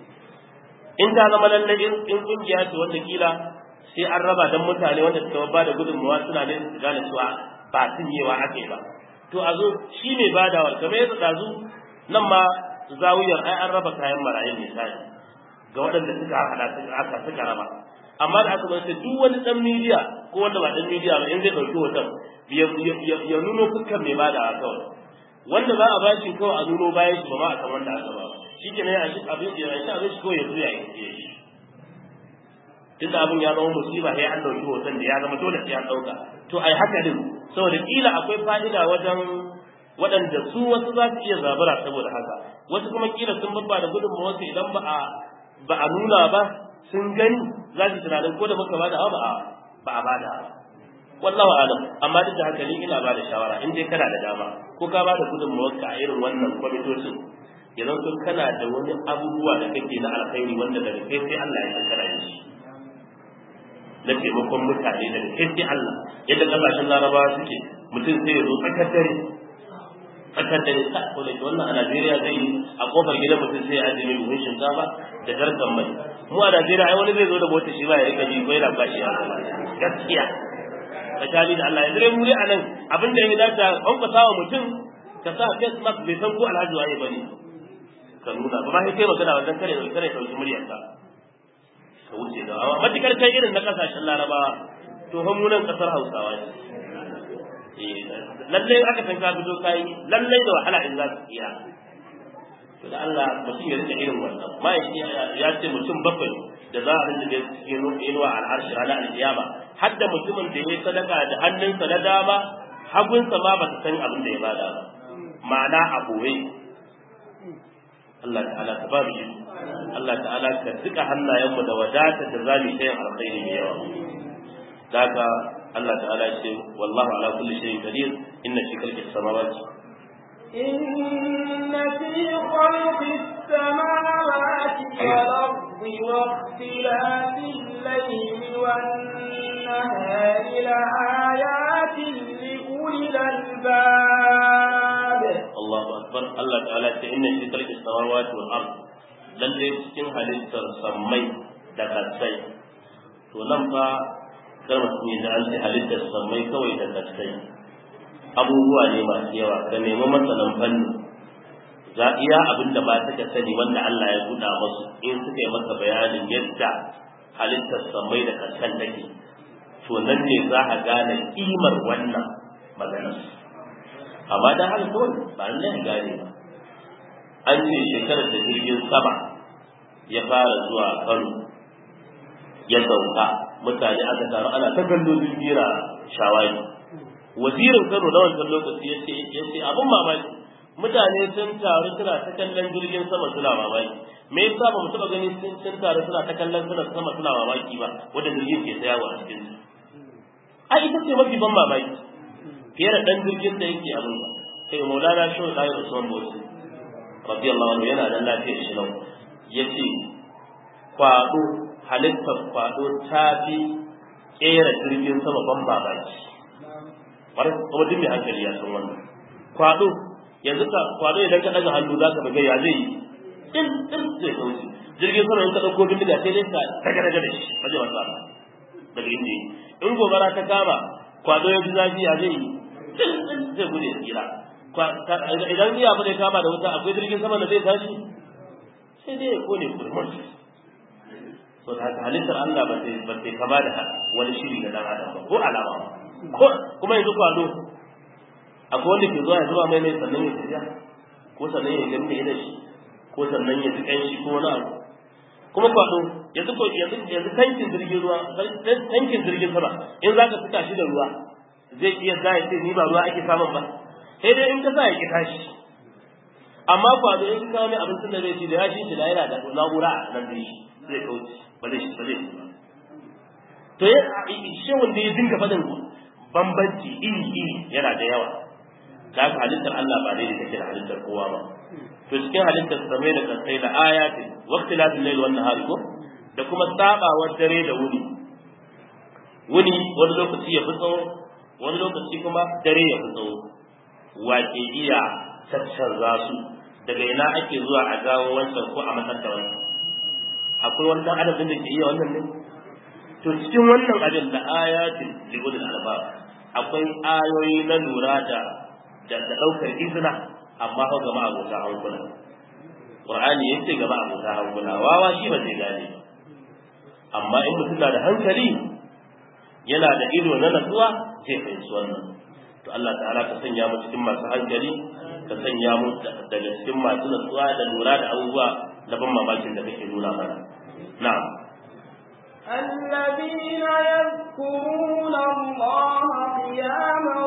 in ta zama lallai in kungiya ce wanda kila sai an raba dan mutane wanda suka ba da gudunmawa suna ne su gane cewa ba sunyewa ake ba to a zo shi ne badawar kamar yadda ɗazu nan ma zawiyar ai an raba kayan marayun misali ga waɗanda suka haɗa aka suka raba amma da aka zai duk wani ɗan midiya ko wanda ba ɗan midiya ba in zai ɗauki hoton ya nuno fuskar mai badawa kawai wanda za a bashi kawai a nuno bayan shi ba ma a kan wanda aka ba shi ke nan abin ya shi abin shi kawai ya zuya ya yi tunda abin ya zama musiba sai an ɗauki hoton da ya zama dole sai an ɗauka to ai haka din saboda kila akwai fa'ida wajen waɗanda su wasu za su iya zabura saboda haka wasu kuma kila sun babba da gudunmawa wasu idan ba a ba a nuna ba sun gani za su tunanin ko da muka bada ba a ba a bada wallahu alam amma duk da haka ni ina bada shawara in dai kana da dama ko ka bada gudunmawa ka a irin wannan kwamitocin idan sun kana da wani abubuwa da kake na alkhairi wanda daga kai sai Allah ya san kana yin shi na taimakon mutane daga kai sai Allah yadda kasashen larabawa suke mutum sai ya zo tsakar dare tsakar dare ta ko da wannan a Najeriya zai yi a kofar gidan mutum sai ya ajiye mai buhun shinkafa da jarkan mai mu a Najeriya ai wani zai zo da mota shi ba ya rika ji ko yana bashi ya gaskiya tsakani da Allah ya zure muri a nan abin da ya dace an ka sawa mutum ka sa face mask bai san ko alhaji waye bane ka nuna ba ma sai kai magana wannan kare kare dauki muryarka ka wuce da amma matukar kai irin na kasashen larabawa to fa mu nan kasar hausawa ne eh lallai aka san ka fito kai lallai da wahala in za su iya to da Allah mutum ya rike irin wannan ma ya ce mutum bakwai da za a rinda da cikin inuwa al'arshi ranar alkiyama har da mutumin da ya yi sadaka da hannunsa na dama hagunsa ma ba ta san abin da ya bada ba ma'ana a boye Allah ta'ala ka ba mu shi Allah ta'ala ka duka hannayenmu da wadatar da zamu yi yin alkhairi mai yawa daga Allah ta'ala ya ce wallahu ala kulli shay'in qadir inna fi khalqis samawati إن في خلق السماوات والأرض واختلاف الليل والنهار لآيات لأولي الألباب Allahu akbar Allah ta'ala ce inna fi khalqis samawati wal ard lalle cikin halittar sammai da kasai to nan fa kar mutum ya ji an ce halittar sammai kawai da kasai abubuwa ne masu yawa ka nemi masanan fanni za iya abin da ba ta sani wanda Allah ya buɗa musu in suka yi maka bayanin yadda halittar sammai da kasan take to nan ne za a gane kimar wannan maganar amma da haka kawai ba nan gane ba an ce shekarar da jirgin sama ya fara zuwa kano ya sauka mutane aka taru ana ta kallo jirgi na shawari wazirin kano na wancan lokaci ya ce ya ce abin mamaki mutane sun taru suna ta kallon jirgin sama suna mamaki me yasa ba mu taba gani sun sun taru suna ta kallon suna sama suna mamaki ba wanda jirgin ke tsayawa a cikin su ai ita ce mafi ban mamaki fiye da ɗan jirgin da yake abin ba sai maulana shi da ayyar usman bosu radiyallahu anhu yana da lafiyar shi nan yace kwado halittar kwado ta fi kera jirgin sama ban babaki bar kuma duk mai hankali ya san wannan kwado yanzu ka kwado idan ka daga hannu zaka ga ya zai din din zai kauce jirgin sama in ka dauko bindiga sai dai ka daga daga da shi ba zai wasa daga inda in gobara ta kama kwado ya ji zafi ya zai yi zai gude tsira idan iya ba zai kama da wuta akwai jirgin sama da zai tashi sai dai ya kone kurmus so da haka halittar Allah ba sai ba sai kama da wani shiri da dan adam ba ko alama ko kuma yanzu kwado akwai wanda ke zuwa ya zuba mai mai sannan ya tafiya ko sannan ya gani da shi ko sannan ya ji kanshi ko wani abu kuma kwado yanzu ko yanzu yanzu tankin jirgin ruwa tankin jirgin sama in za ka fita shi da ruwa zai iya za ya ce ni ba ruwa ake samun ba sai dai in ka sa ya ki tashi amma kwado in ka kawo mai abincin da zai ci da ya shi shi da yana da na'ura a nan da shi zai kauce ba zai ba zai ba to ya shi wanda ya dinga faɗin bambanci iri iri yana da yawa da haka halittar Allah ba daidai take da halittar kowa ba to cikin halittar samai da kasai da ayati waqtilafil layl wan nahari ko da kuma sabawar dare da wuni wuni wani lokaci ya fi tsawo wani lokaci kuma dare ya fi tsawo wake iya caccanza su daga ina ake zuwa a gawo wancan ko a matsar da wancan akwai wani dan adam da ke iya wannan ne to cikin wannan abin da ayatin li ulil albab akwai ayoyi na lura da da daukar izina amma fa ga ma'abota hankula qur'ani yace ga ma'abota hankula wawa shi ba zai gane amma in mutum na da hankali yana da ido na natsuwa zai fahimci wannan to Allah ta'ala ka sanya mu cikin masu hankali ka sanya mu daga cikin masu natsuwa da lura da abubuwa na ban mamakin da kake nuna mana na'am الذين يذكرون الله قياما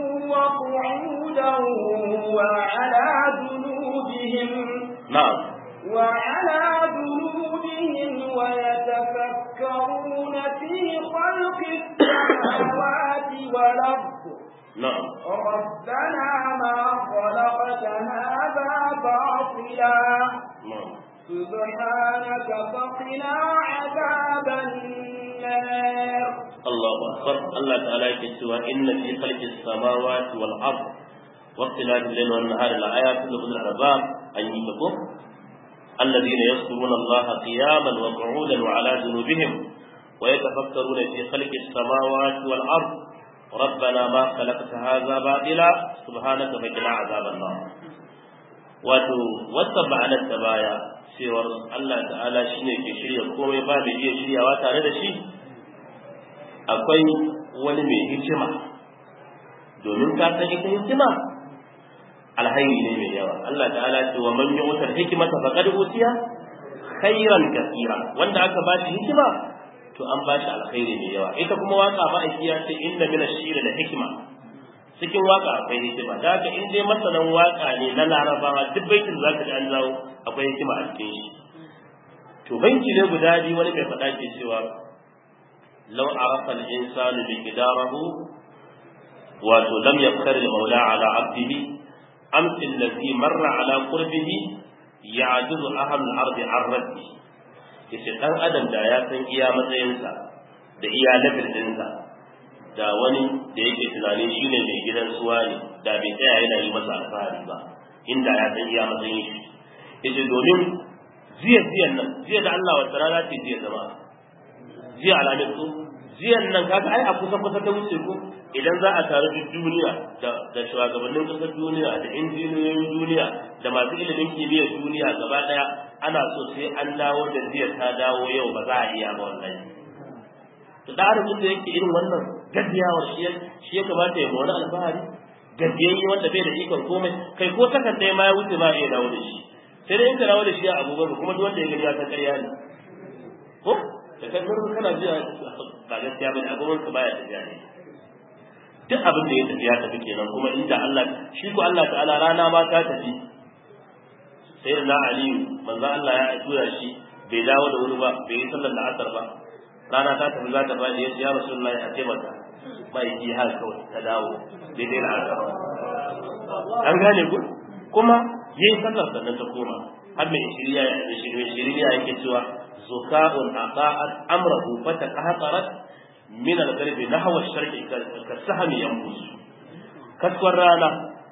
وقعودا وعلى جنوبهم na'am وعلى جنوبهم ويتفكرون في خلق السماوات والأرض na'am ربنا ما خلقت هذا باطلا na'am سبحانك فقنا عذاب النار الله أكبر الله تعالى يكتوى إن في خلق السماوات والأرض واختلاف الليل والنهار لآيات لأولي الألباب أن يتقوا الذين يذكرون الله قياما وقعودا وعلى جنوبهم ويتفكرون في خلق السماوات والأرض ربنا ما خلقت هذا باطلا سبحانك فقنا عذاب النار wato wata ma'anar ta baya cewar Allah ta'ala shine ke shirya komai ba mai iya shiryawa tare da shi akwai wani mai hikima domin ka san ita hikima alhairi ne mai yawa Allah ta'ala ce wa man yu'tar hikmata faqad utiya khairan kathira wanda aka ba shi hikima to an ba shi alkhairi mai yawa ita kuma waka ba ya ce inna min ash-shiri da hikma cikin waka akwai hikima da haka in dai masanan waka ne na larabawa duk baitin za ka ji an zawo akwai hikima a cikin shi to baiti ne guda biyu wani mai faɗa ke cewa law arafa al-insanu bi qidarahu wato lam yafkar al-maula ala abdihi amsi allazi marra ala qurbihi ya'juzu ahlu al-ardi an rabbi yace dan adam da ya san iya matsayinsa da iya level ɗinsa da wani da yake tunanin shi ne mai gidan suwa ne da bai tsaya yana yi masa alfahari ba inda ya san iya matsayin shi yace domin jiya jiyan nan jiya da Allah wata rana ce jiya zama jiya alamin ko jiyan nan kaga ai a kusa kusa ta wuce ko idan za a taru duk duniya da da shugabannin kasar duniya da injiniyoyin duniya da masu ilimin kimiyyar duniya gaba daya ana so sai an dawo da jiya ta dawo yau ba za a iya ba wallahi to da arzikin da yake irin wannan gaddiyawar shi shi ya kamata ya wani alfahari gaddiyayye wanda bai da ikon komai kai ko takan ɗaya ma ya wuce ma iya dawo da shi sai dai in ka dawo da shi a abubuwan kuma duk wanda ya gani ya san ƙarya ne ko da kai mun kana jiya ba gaskiya bane abubuwan ka baya tafiya ne duk abin da ya tafi ya tafi kenan kuma inda Allah shi ko Allah ta'ala rana ma ta tafi sai da na aliyu manzo Allah ya tura shi bai dawo da wuri ba bai yi sallar la'asar ba rana ta tafi za ta faɗi ya ce ya rasulullahi a taimaka mai yi har kawai ta dawo daidai na aka an gane ku kuma ya yi sallar sannan ta koma har mai shirya da shirya shirya yake cewa zuka'un aqa'at amrahu fa taqahqarat min al-qalbi nahwa ash-sharqi ka sahmi yanbus kaskwar rana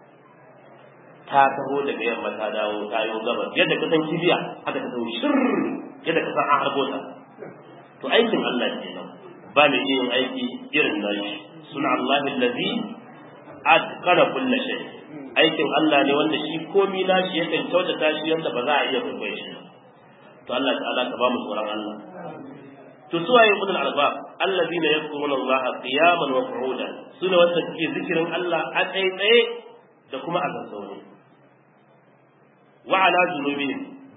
ta taho daga yamma ta dawo ta yo gabas yadda ka san kibiya haka ta taho shir yadda ka san an harbo ta to aikin Allah kenan ba mai yin aiki irin nashi suna Allah allazi atqana kulli shay aikin Allah ne wanda shi komi nashi yakan kyautata shi yanda ba za a iya kwaikwaye shi to Allah ta'ala ka ba mu tsoron Allah to su waye ulul albab allazina yadhkuruna Allah qiyaman wa qu'udan sune wanda suke zikirin Allah a tsaye da kuma a zazzaune wa ala junubihim da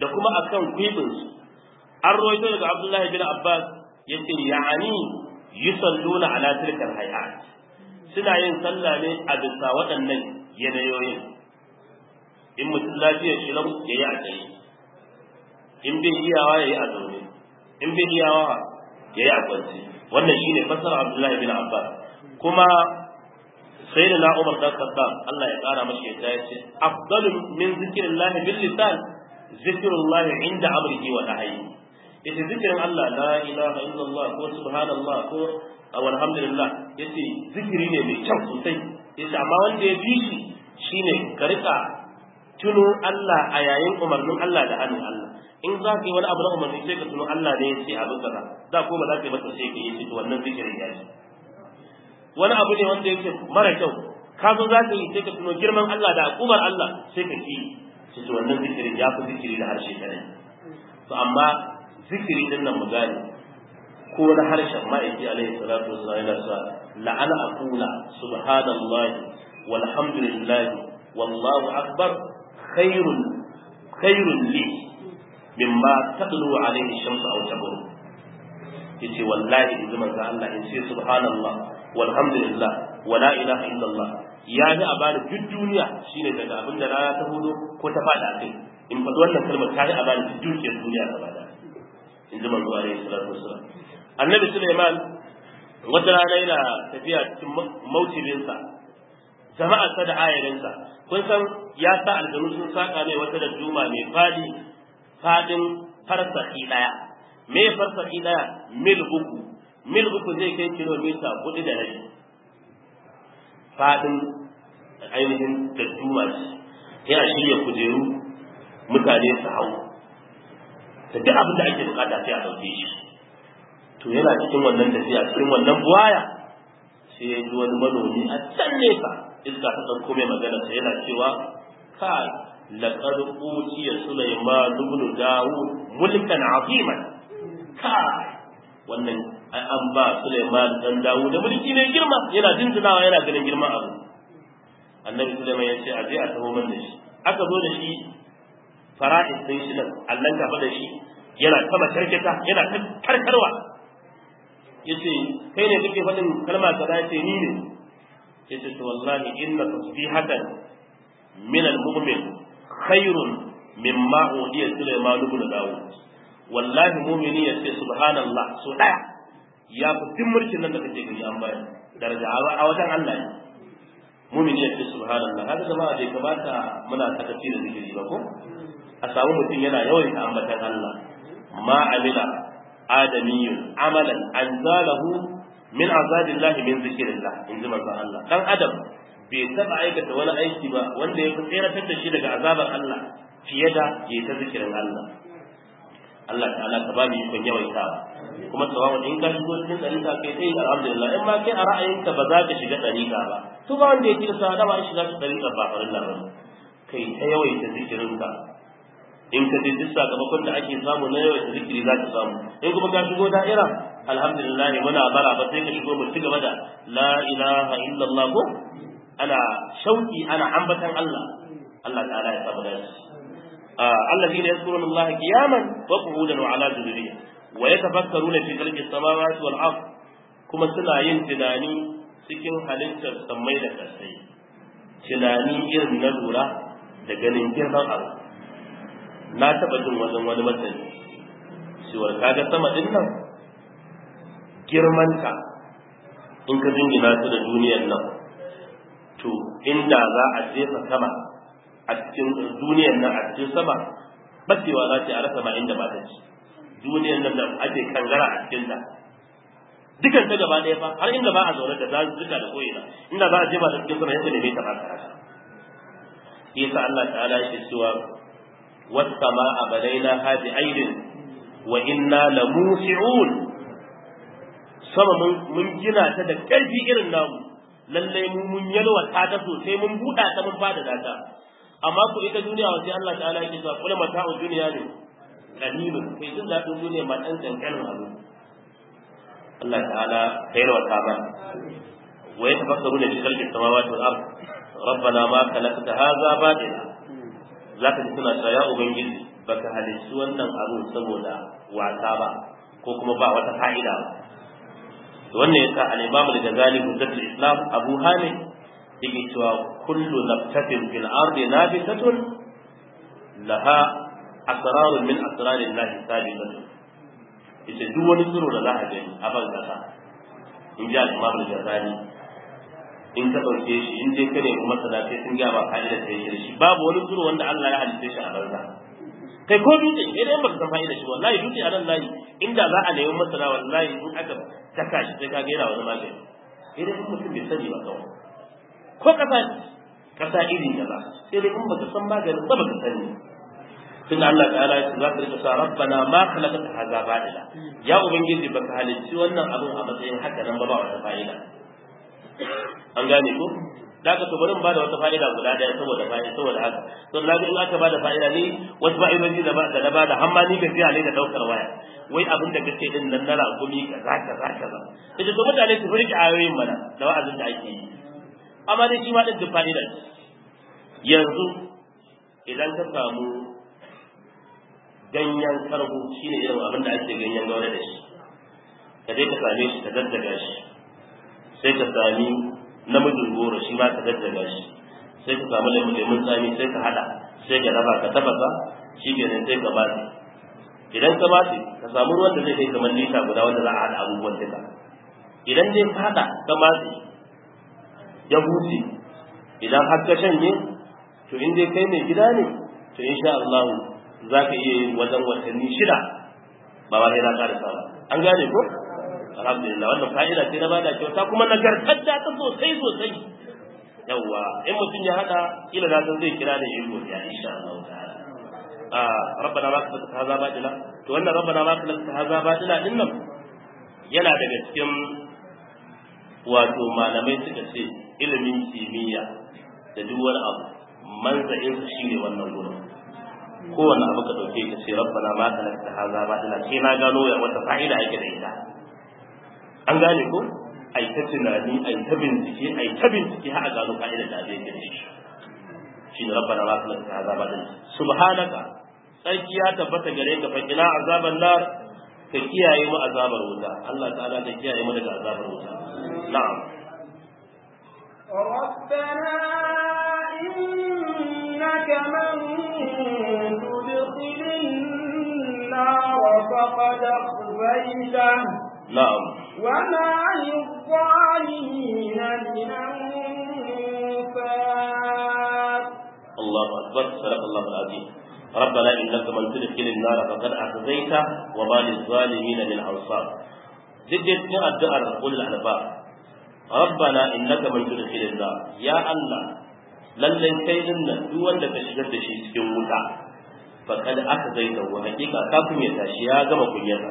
da kuma akan kwibin su an rawaito daga Abdullahi bin Abbas yace ya'ani yusalluna ala tilkal hayat suna yin sallah ne a bisa waɗannan yanayoyin in mutum lafiyar shi lau ya yi a tsaye in bai iyawa ya yi a zaune in bai iyawa ya yi a kwance wannan shine fasara Abdullahi bin Abbas kuma sai da Umar dan Khattab Allah ya kara mashi yadda ya ce afdalu min zikrillahi bil lisan zikrullahi inda amrihi wa nahyi yace zikirin Allah la ilaha illallah ko subhanallah ko alhamdulillah yace zikiri ne mai kyau sosai yace amma wanda ya bi shi shine ka rika tuno Allah a yayin umarnin Allah da hannun Allah in za ka yi wani abu na umarni sai ka tuno Allah ne ya ce abin kaza da ko ba za ka yi masa sai ka yi shi to wannan zikirin ya yi wani abu ne wanda yake mara kyau ka zo za ka yi sai ka tuno girman Allah da hukumar Allah sai ka ki shi to wannan zikirin ya fi zikiri da harshe kadai to amma zikiri din nan mu gane ko na harshen ma'aiki alaihi salatu wasallam yana sa la'ana aqula subhanallahi walhamdulillahi wallahu akbar khairun khairun li mimma tadlu alaihi shamsu aw tabru yace wallahi in manzo Allah in ce subhanallah walhamdulillah wala ilaha illallah ya ji a bani duk duniya shine daga abin da rana ta hudu ko ta fada kai in faɗi wannan kalmar ta ji a bani duk dukiyar duniya gaba da in ji manzo alaihi salatu wasallam annabi Sulaiman wata rana yana tafiya cikin mautibinsa jama'a ta da ayarinsa kun san ya sa aljanu sun saka mai wata da juma mai fadi fadin farsaki daya me farsaki daya mil uku mil uku zai kai kilomita hudu da rabi fadin ainihin da juma ce yana shirya kujeru mutane su hau da duk abin da ake bukata sai a dauke shi to yana cikin wannan tafiya cikin wannan buwaya sai ya ji wani manomi a can nesa iska ta ɗauko mai magana sai yana cewa kai laqad utiya sulaiman ibn daud mulkan aziman kai wannan an ba sulaiman dan daud da mulki mai girma yana jinjinawa yana ganin girman abu annabi sulaiman ya ce a je a taho man da shi aka zo da shi fara'is din shi nan allan kafa da shi yana kama karkata yana karkarwa yace kai ne kake faɗin kalma kaza yace ni ne yace to wallahi inna tasbihatan min al-mu'min khairun mimma udiya Sulaiman ibn Dawud wallahi mu'mini yace subhanallah so daya ya fi duk mulkin nan da kake gani an bayar daraja a wajen Allah ne mu'mini yace subhanallah haka jama'a bai kamata muna sakaci da zikiri ba ko a samu mutum yana yawaita ambatan Allah ma amila adamiyun amalan anzalahu min azabillahi min zikrillah in ji manzon Allah dan adam bai taba aikata wani aiki ba wanda ya tseratar da shi daga azabar Allah fiye da ya ta zikirin Allah Allah ta'ala ka ba mu ikon yawaitawa kuma tsawon in ka shigo cikin ɗarika kai sai alhamdulillah in ma kai a ra'ayinka ba za ka shiga ɗarika ba to ba wanda ya tilasta da ba shiga cikin ɗarika ba farin ba kai ta yawaita zikirinka in ka je duk sakamakon da ake samu na yawaita zikiri za ka samu in kuma ka shigo da'ira alhamdulillah muna bara ba sai ka shigo mu ci gaba da la ilaha illallah ko ana shauki ana ambatan Allah Allah ta'ala ya samu dace الذين يذكرون الله قياما وقعودا وعلى جنوبهم ويتفكرون في خلق السماوات والارض كما سنا yin tunani cikin halittar sammai da kasai tunani irin na lura da ganin girman abu na taɓa jin wajen wani masani cewar kaga sama din nan girmanta in ka jingina su da duniyar nan to inda za a jefa sama a cikin duniyar nan a cikin sama bacewa za ta a rasa ma inda ba ta ci duniyar nan da ake kangara a cikin ta dukan ta gaba ɗaya fa har inda ba a zaune da zazzuka da koyina inda za a jefa ta cikin sama yadda ne ta ba ta rasa yasa Allah ta'ala yake cewa والسماء بنيناها بعيد وإنا لموسعون sama mun gina ta da ƙarfi irin namu lallai mu mun yalwata ta sosai mun buɗa ta mun fada ta amma ku ita duniya wace Allah ta'ala yake cewa kula mata'u duniya ne qalilun kai jin daɗin duniya ma ɗan ƙanƙanin abu Allah ta'ala ka yalwata ba wa yatafakkaruna fi khalqis samawati wal ard rabbana ma khalaqta hadha batila za ka ji suna cewa ya ubangiji baka halicci wannan abu saboda wasa ba ko kuma ba wata fa'ida ba wannan yasa al-Imam al-Ghazali hujjatul Islam Abu Hamid yake cewa kullu naftatin fil ardi nabitatun laha asrarun min asrarin Allah sabiqatun yace duk wani tsiro da za a gani a ban kasa in ji al-Imam al-Ghazali in ka dauke shi in dai kane kuma sana sai sun ga ba fa'ida sai shi shi babu wani tsiro wanda Allah ya halitta shi a banza kai ko dutse idan baka san fa'ida shi wallahi dutse a nan layi inda za a nemi masana wallahi in aka taka shi sai ka ga yana wani magani idan in mutum bai sani ba kawai ko kasa kasa iri kaza sai dai in baka san maganin ba baka sani tun Allah ta'ala ya za ka rika sa rabbana ma khalaqta hadha batila ya ubangiji baka halicci wannan abun a matsayin haka nan ba ba wata fa'ida an gane ko da ka to bari ba da wata fa'ida guda daya saboda fa'ida saboda haka to na ga in aka bada fa'ida ni wasu fa'idoji da ba da na bada har ma ni gaskiya ne da daukar waya wai abin da kake din nan na rakumi kaza kaza kaza kaje to mutane su furki ayoyin mana da wa'azin da ake yi amma dai shi ma din da fa'ida yanzu idan ka samu ganyen karhu shine irin abin da ake ganyen gaure da shi ka je ka same shi ka daddaga shi sai ka sami namijin goro shi ma ka daddaga shi sai ka samu lemun tsami sai ka hada sai ka raba ka tabasa shi kenan sai ka basi idan ka basi ka samu ruwan da zai kai kamar lita guda wanda za a hada abubuwan duka idan dai ka hada ka basi ya huce idan har ka shanye to in dai kai mai gida ne to insha Allah za ka iya yin wajen watanni shida ba ba sai na karasa ba an gane ko alhamdulillah wannan fa'ida ce na bada kyauta kuma nagartar da ta sosai sosai yawwa in mutum ya hada ila na san zai kira da yin godiya insha Allah ta'ala a rabbana ma ka haza badila to wannan rabbana ma ka haza badila din nan yana daga cikin wato malamai suka ce ilimin kimiyya da duk wani abu manza'in sa shine wannan gurin kowane abu ka dauke ka ce rabbana ma ka haza badila sai na gano ya wata fa'ida ake da ita an gane ko ai ta tunani ai ta bincike ai ta bincike har a gano ka'idar da abin gane shi shi ne rabbana la tulaka ta azaba din subhanaka sarki ya tabbata gare ka fa kina azaban nar ka kiyaye mu azabar wuta Allah ta'ala ka kiyaye mu daga azabar wuta na'am ربنا إنك من تدخل النار فقد أخزيته na'am وما للظالمين من أنفاق الله أكبر صدق الله العظيم ربنا إنك من تدخل النار فقد أخزيته وما للظالمين من أنصار ذكر الدعاء قول الألباب ربنا إنك من تدخل النار يا الله lallai kai din nan duk wanda ka shigar da shi cikin wuta fa kad aka zaita wa hakika ka kunyata shi ya gama kunyata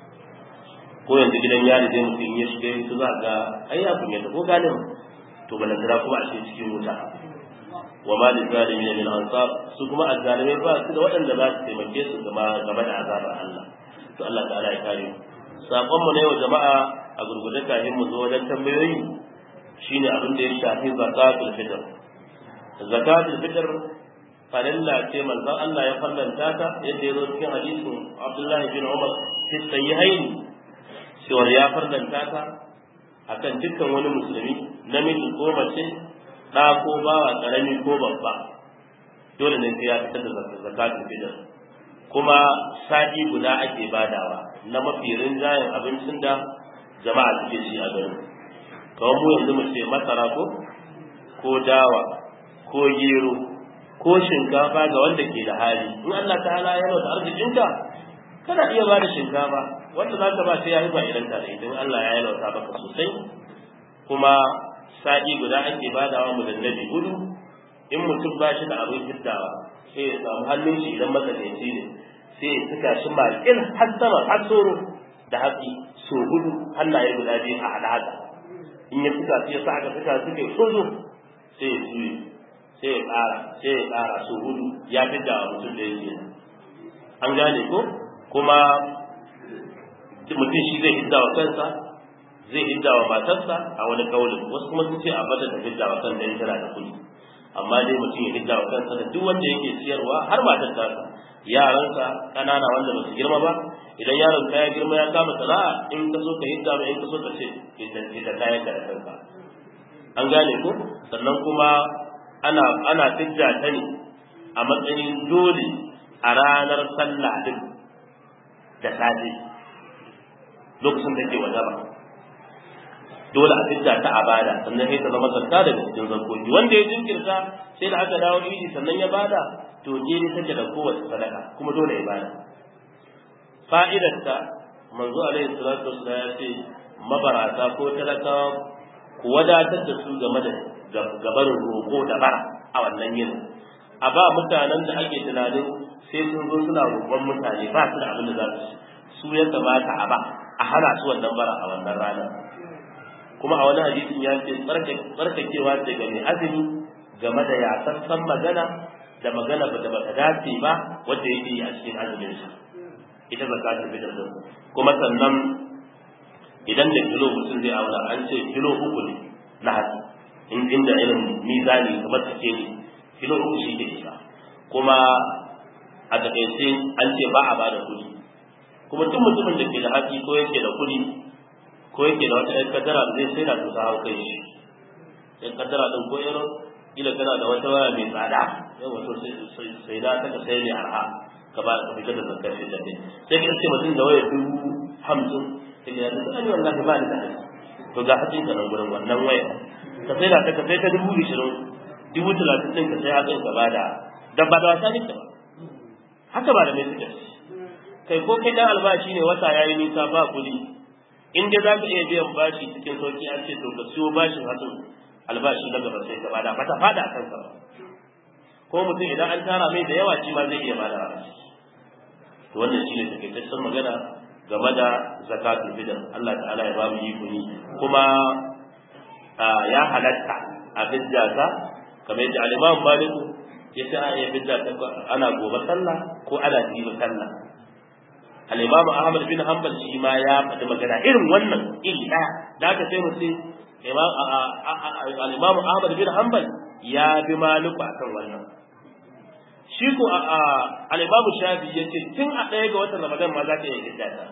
ko yanzu gidan yari zai mutum ya shiga su za ga ai ya kunyata ko galin to balantana kuma a cikin cikin wuta wa ma lil zalimin min ansar su kuma azzalimai ba su da waɗanda za su taimake su gaba gaba da azabar Allah to Allah ta'ala ya kare mu sakon mu ne wa jama'a a gurgurde kafin mu zo wajen tambayoyi shine abin da ya shafi zakatul fitr zakatul fitr farilla ce manzon Allah ya fallanta ta yadda ya zo cikin hadisin Abdullahi bin Umar fi sahihain cewa ya fallanta ta akan dukkan wani musulmi namiji ko mace ɗa ko bawa ƙarami ko babba dole ne sai ya fitar da zakatul fitr kuma sa'i guda ake badawa na mafi rinjayen abincin da jama'a suke ci a garin kawai mu yanzu mu ce masara ko ko dawa ko gero ko shinkafa ga wanda ke da hali in Allah ta'ala ya rauta arzikinka kana iya ba da shinkafa wanda za ka ba sai ya rufa idan ka da idan Allah ya yalwata baka sosai kuma sa'i guda ake badawa mu dandabi gudu in mutum ba shi da abin hiddawa sai ya samu hannun shi idan matsakaici ne sai ya saka shi maƙil har sama har tsoro da hatsi so hudu hannaye guda biyu a haɗa haka in ya suka sai ya sa aka suka suka yi sozo sai ya juye sai ya ƙara sai ya ƙara so hudu ya fi da mutum da yake an gane ko kuma mutum shi zai hidda wa kansa zai hidda wa matarsa a wani kaulin wasu kuma sun ce a bata ta hidda wa kan dan tana da kuɗi amma dai mutum ya hidda wa kansa da duk wanda yake siyarwa har matar tasa yaranka ƙanana wanda ba su girma ba idan yaron ka ya girma ya kama sana'a in ka so ka hidda ba in ka so ka ce ita kayan ka da kanka an gane ko sannan kuma ana ana fidda ta ne a matsayin dole a ranar sallah din da safe lokacin da ke wajaba dole a fidda ta a bada sannan sai ta zama zakka daga cikin zakoki wanda ya jinkirta sai da aka dawo idi sannan ya bada to jeri take da kowace sadaka kuma dole ya bada fa'idarta manzo alaihi salatu wassalam ya ce mabarata ko talakawa ku wadatar da su game da gabarin roƙo da bara a wannan yin a ba mutanen da ake tunanin sai sun zo suna roƙon mutane ba su da abin da za su su ya kamata a ba a hana su wannan bara a wannan ranar kuma a wani hadisin ya ce tsarkakewa ce ga mai azumi game da yasassan magana da magana ba da bata dace ba wanda yake yi a cikin azumin sa ita zakatul fitr din kuma sannan idan da kilo mutum zai auna an ce kilo uku ne na hatsi in inda irin mizani kamar take ne kilo uku shi ke isa kuma a takaice an ce ba a ba da kuɗi kuma duk mutumin da ke da hatsi ko yake da kuɗi ko yake da wata ƴan kadara da zai sai da su hau kai shi ƴan kadara ɗin ko irin kila kana da wata waya mai tsada yau wato sai da ta ka sai mai arha ka ba ka fitar da zakar shi da sai ka ce mutum da waya dubu hamsin sai ya ce ani wallahi ba ni da hali to ga hatsin ka nan gurin wannan waya ka sai da ta ka sai ta dubu ishirin dubu talatin ɗin ka sai hatsin ka ba da dan ba da wasa ne ba haka ba da mai suka kai ko kai dan albashi ne wata yayi nisa ba kuɗi in dai za ka iya biyan bashi cikin sauki an ce to ka siyo bashin hatsin albashi na gaba sai ka bada bata fada a kanka ba ko mutum idan an tara mai da yawa shi ma zai iya bada to wannan shine takaitaccen magana game da zakatul fitr Allah ta'ala ya ba mu yi kuni kuma ya halatta a fidda ta kamar yadda al-Imam Malik ya ce a iya fidda ta ana gobe sallah ko ana jibi sallah al-Imam Ahmad bin Hanbal shi ma ya faɗi magana irin wannan iri ɗaya da aka sai mu ce al-Imam Ahmad bin Hanbal ya bi Maliku akan wannan shi ko al-Imam Shafi yace tun a ɗaya ga watan Ramadan ma za ka iya fidda ta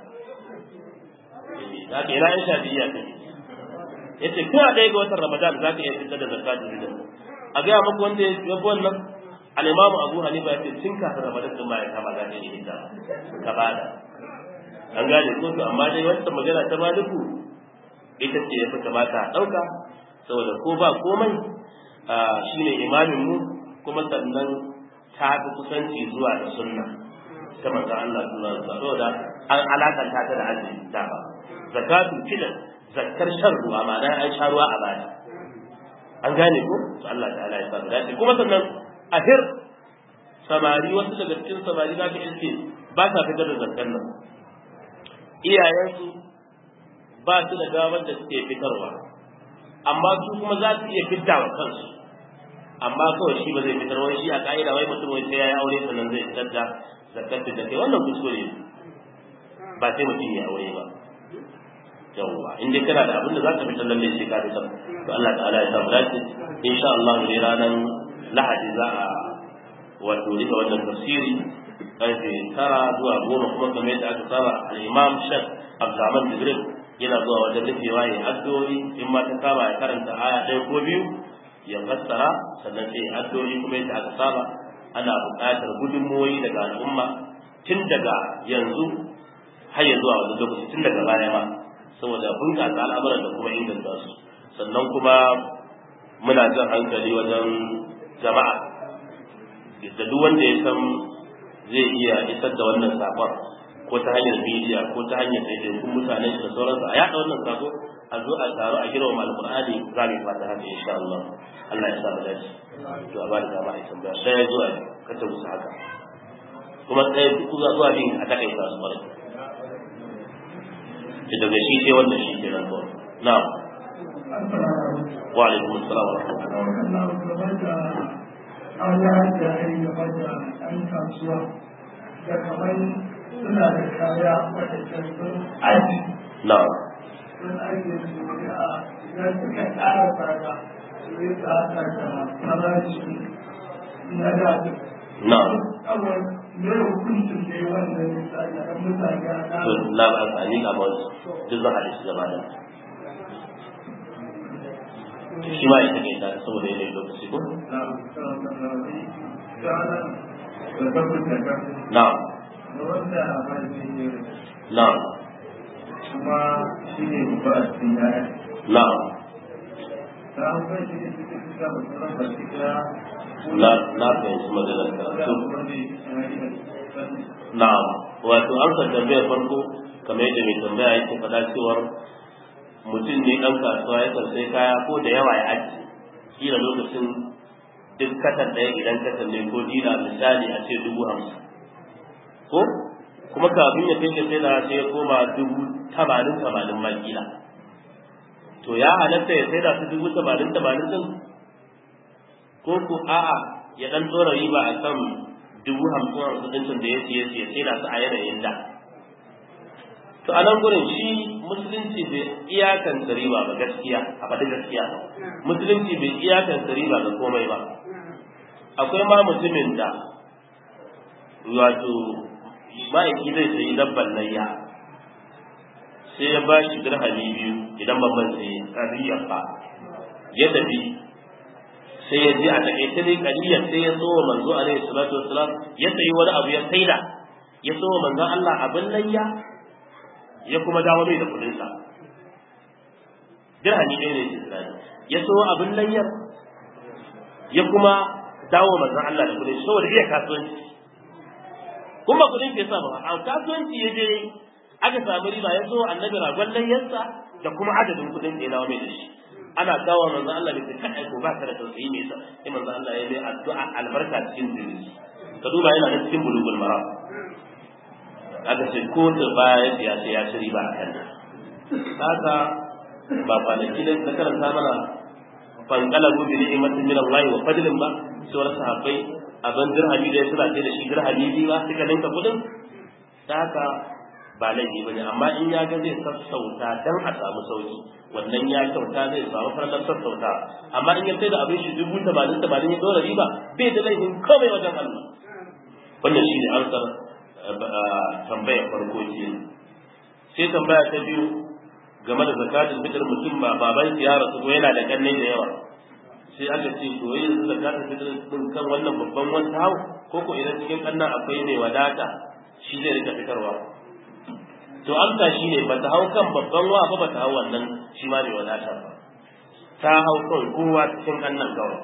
za ka ina in Shafi'iyya ta yace tun a ɗaya ga watan Ramadan za ka iya fitar da zakatul fitr a ga muku wanda ya fi wannan al-Imam Abu Hanifa yace tun kafin Ramadan din ma ya kama za ka iya fidda ka bada an gane ko to amma dai wannan magana ta Maliku ita ce ya fi kamata a ɗauka saboda ko ba komai shine imamin mu kuma sannan ta fi kusanci zuwa da sunna ta manzo Allah sallallahu alaihi wasallam saboda an alakanta ta da azumi ta ba zakatul fitr zakkar shan ruwa ma'ana an sha ruwa a baya an gane ko to Allah ta'ala ya sa dace kuma sannan ahir samari wasu daga cikin samari za ka iske ba sa fitar da zakkar nan iyayensu ba su da damar da suke fitarwa amma su kuma za su iya fitar wa kansu amma kawai shi ba zai fitar wani shi a ka'ida wai mutum wai sai ya yi aure sannan zai fitar da zakar da kai wannan kuskure ne ba sai mutum ya aure ba yawwa in dai kana da abin da za ka fitar lalle sai ka fitar to Allah ta'ala ya samu dace insha Allah ne ranar Lahadi za a wato rika wannan tafsiri karfe tara zuwa goma kuma kamar yadda aka saba al-Imam Sheikh Abdulrahman Jibril yana zuwa wajen rufewa ya addu'o'i in ma ta kama ya karanta aya ɗaya ko biyu ya fassara sannan sai addu'o'i kuma yadda aka saba ana buƙatar gudunmuwoyi daga al'umma tun daga yanzu har ya zuwa wani lokaci tun daga baya ma saboda bunƙasa al'amuran da kuma inganta su sannan kuma muna jan hankali wajen jama'a da duk wanda ya san zai iya isar da wannan sakon ko ta hanyar media ko ta hanyar ɗaiɗaikun mutane da sauransu a yaɗa wannan sako a zo a taru a girma alƙur'ani za mu fata haka insha Allah Allah ya sa mu dace to a ba da dama a tambaya ɗaya zuwa ka ta musu haka kuma ɗaya duk zuwa zuwa bin a takaita su bari ki daga shi sai wannan shi ke nan kawai na'am wa alaikum assalam wa rahmatullahi Allah da ya yi gaba da ɗan kasuwa da kamar suna da kaya waɗanda sun aji na'am sun aji su a idan suka ƙara tsada sai ka haɗa da farashi na da na kawai me hukuncin da ya wannan misali a mutane a to la ba a ni ga ba duk zan haɗe su gaba da shi ma ya take ta saboda yanayin lokaci ko na kana da tabbata ka na da wanda haifi ne na kuma shi ne babba a cikin yaya na ta hankali shi ne suke fita da sauran baki daya na na fahimci maganar ka da to kuma ne ya yi da sani na'am wato an san tambayar farko kamar yadda mai tambaya yake faɗa cewar mutum ne ɗan kasuwa ya sai kaya ko da yawa ya aji kila lokacin duk katan ɗaya idan katan ne ko dila misali a ce dubu hamsin ko kuma kafin ya kai ga sai da sai ya koma dubu tamanin tamanin ma kila to ya halatta ya sai da su dubu tamanin tamanin din ko ko a'a ya dan tsora riba a kan dubu hamsin hamsin ɗin da ya siye siye sai da su a yanayin da to a nan gurin shi musulunci bai iyakanta riba ba gaskiya a faɗi gaskiya musulunci bai iyakanta riba ga komai ba akwai ma mutumin da wato ma'aiki zai sayi dabban layya sai ya ba shi dirhami biyu idan babban sai ƙariyar ba ya tafi sai ya ji a taƙaice dai ƙariyar sai ya so wa manzo alaihi salatu wassalam ya sayi wani abu ya saida ya so wa manzon Allah abin layya ya kuma dawo mai da kuɗinsa dirhami ɗaya ne ke tsirani ya so abin layyar ya kuma dawo manzon Allah da kuɗin saboda iya kasuwanci kuma kuɗin ke sa ba a kasuwanci ya je aka samu riba ya so annabi ragon layyarsa da kuma adadin kuɗin da ya dawo mai da shi ana kawo manzon Allah da kai kai ko ba ka da tausayi me yasa sai manzon Allah ya yi addu'a albarka cikin zuri ka duba yana da cikin bulugul maram aka ce ko da baya ya sai ya ci riba a kan haka ba kwanaki da na karanta mana fankalabu bi ni'matin min Allah wa fadlin ba sauran sahabbai abin dirhami da ya suna ce da shi dirhami biyu ba suka ninka kudin ta haka ba laifi bane amma in ya ga zai sassauta dan a samu sauki wannan ya kyauta zai samu farkar sassauta amma in ya sai da abin shi dubu tamanin tamanin ya dora riba bai da laifin komai wajen Allah wannan shi ne ansar tambayar farko ke sai tambaya ta biyu game da zakatul fitr mutum ba baban ya rasu ko yana da kanne da yawa sai aka ce to yanzu zakatul fitr din kan wannan babban wanda hau ko ko idan cikin kannan akwai mai wadata shi zai rika fitarwa to amsa shi ne bata hau kan babban wa ba bata hau wannan shi ma mai wadata ba ta hau kan kowa cikin kannan kawai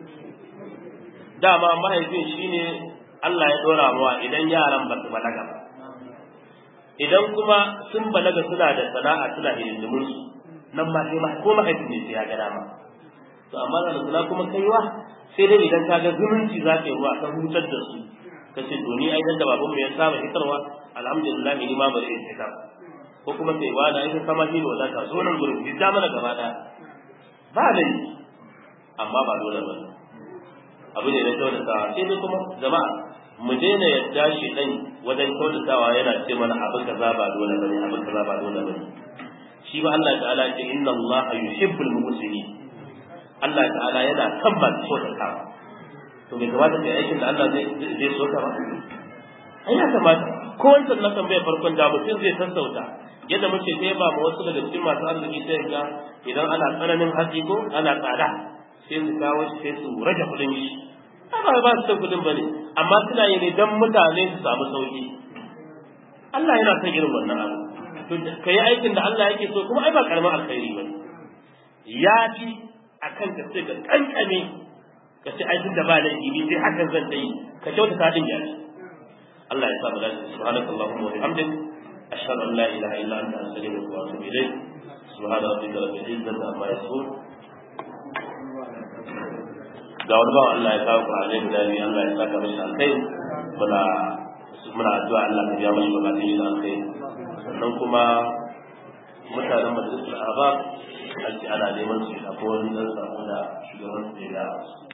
dama mahaifin shine Allah ya dora mawa idan yaran ba su balaga ba idan kuma sun balaga suna da sana'a suna hidindimin su nan ma sai ma ko mahaifin ne sai ya ga dama to amma da suna kuma kaiwa sai dai idan ka ga zumunci za ka yi ruwa ka hutar da su ka ce to ni ai dan da babanmu ya saba hitarwa alhamdulillah ni ma bari in hitar ko kuma sai wani ai kama ni wala ka zo nan gurin hidda mana gaba daya ba laifi amma ba dole ba abu ne na kyautata sai dai kuma jama'a mu daina yadda shi dan wajen kyautatawa yana ce mana abu kaza ba dole bane abu kaza ba dole bane shi ba Allah ta'ala ce inna Allah yuhibbul muhsinin Allah ta'ala yana kan ba kyautatawa to bai kamata kai aikin da Allah zai zai so ka ba ai ya kamata ko wancan na tambaya farkon da mutum zai sassauta yadda muke kai ba wasu daga cikin masu arziki sai ga idan ana tsananin hatsi ko ana tsada sai su kawo shi sai su rage kudin shi ba ba su san kudin bane amma suna yi ne dan mutane su samu sauki Allah yana son irin wannan abu to kai aikin da Allah yake so kuma ai ba karamin alkhairi bane ya fi akan ka sai ka kankame ka ce aikin da ba laifi ni sai hakan zan ta yi ka kyauta ka din yaji Allah ya sa mu dace subhanakallahumma wa bihamdik ashhadu an la ilaha illa anta astaghfiruka wa atubu ilayk subhana rabbika rabbil izzati amma yasifun ga wani bawan Allah ya kawo Qur'ani guda biyu Allah ya saka mashi alkai muna muna addu'a Allah ya biya mashi bukatun shi da alkai sannan kuma mutanen majalisar Ahbab an ce ana neman su akwai wani dan sako da shugaban su ya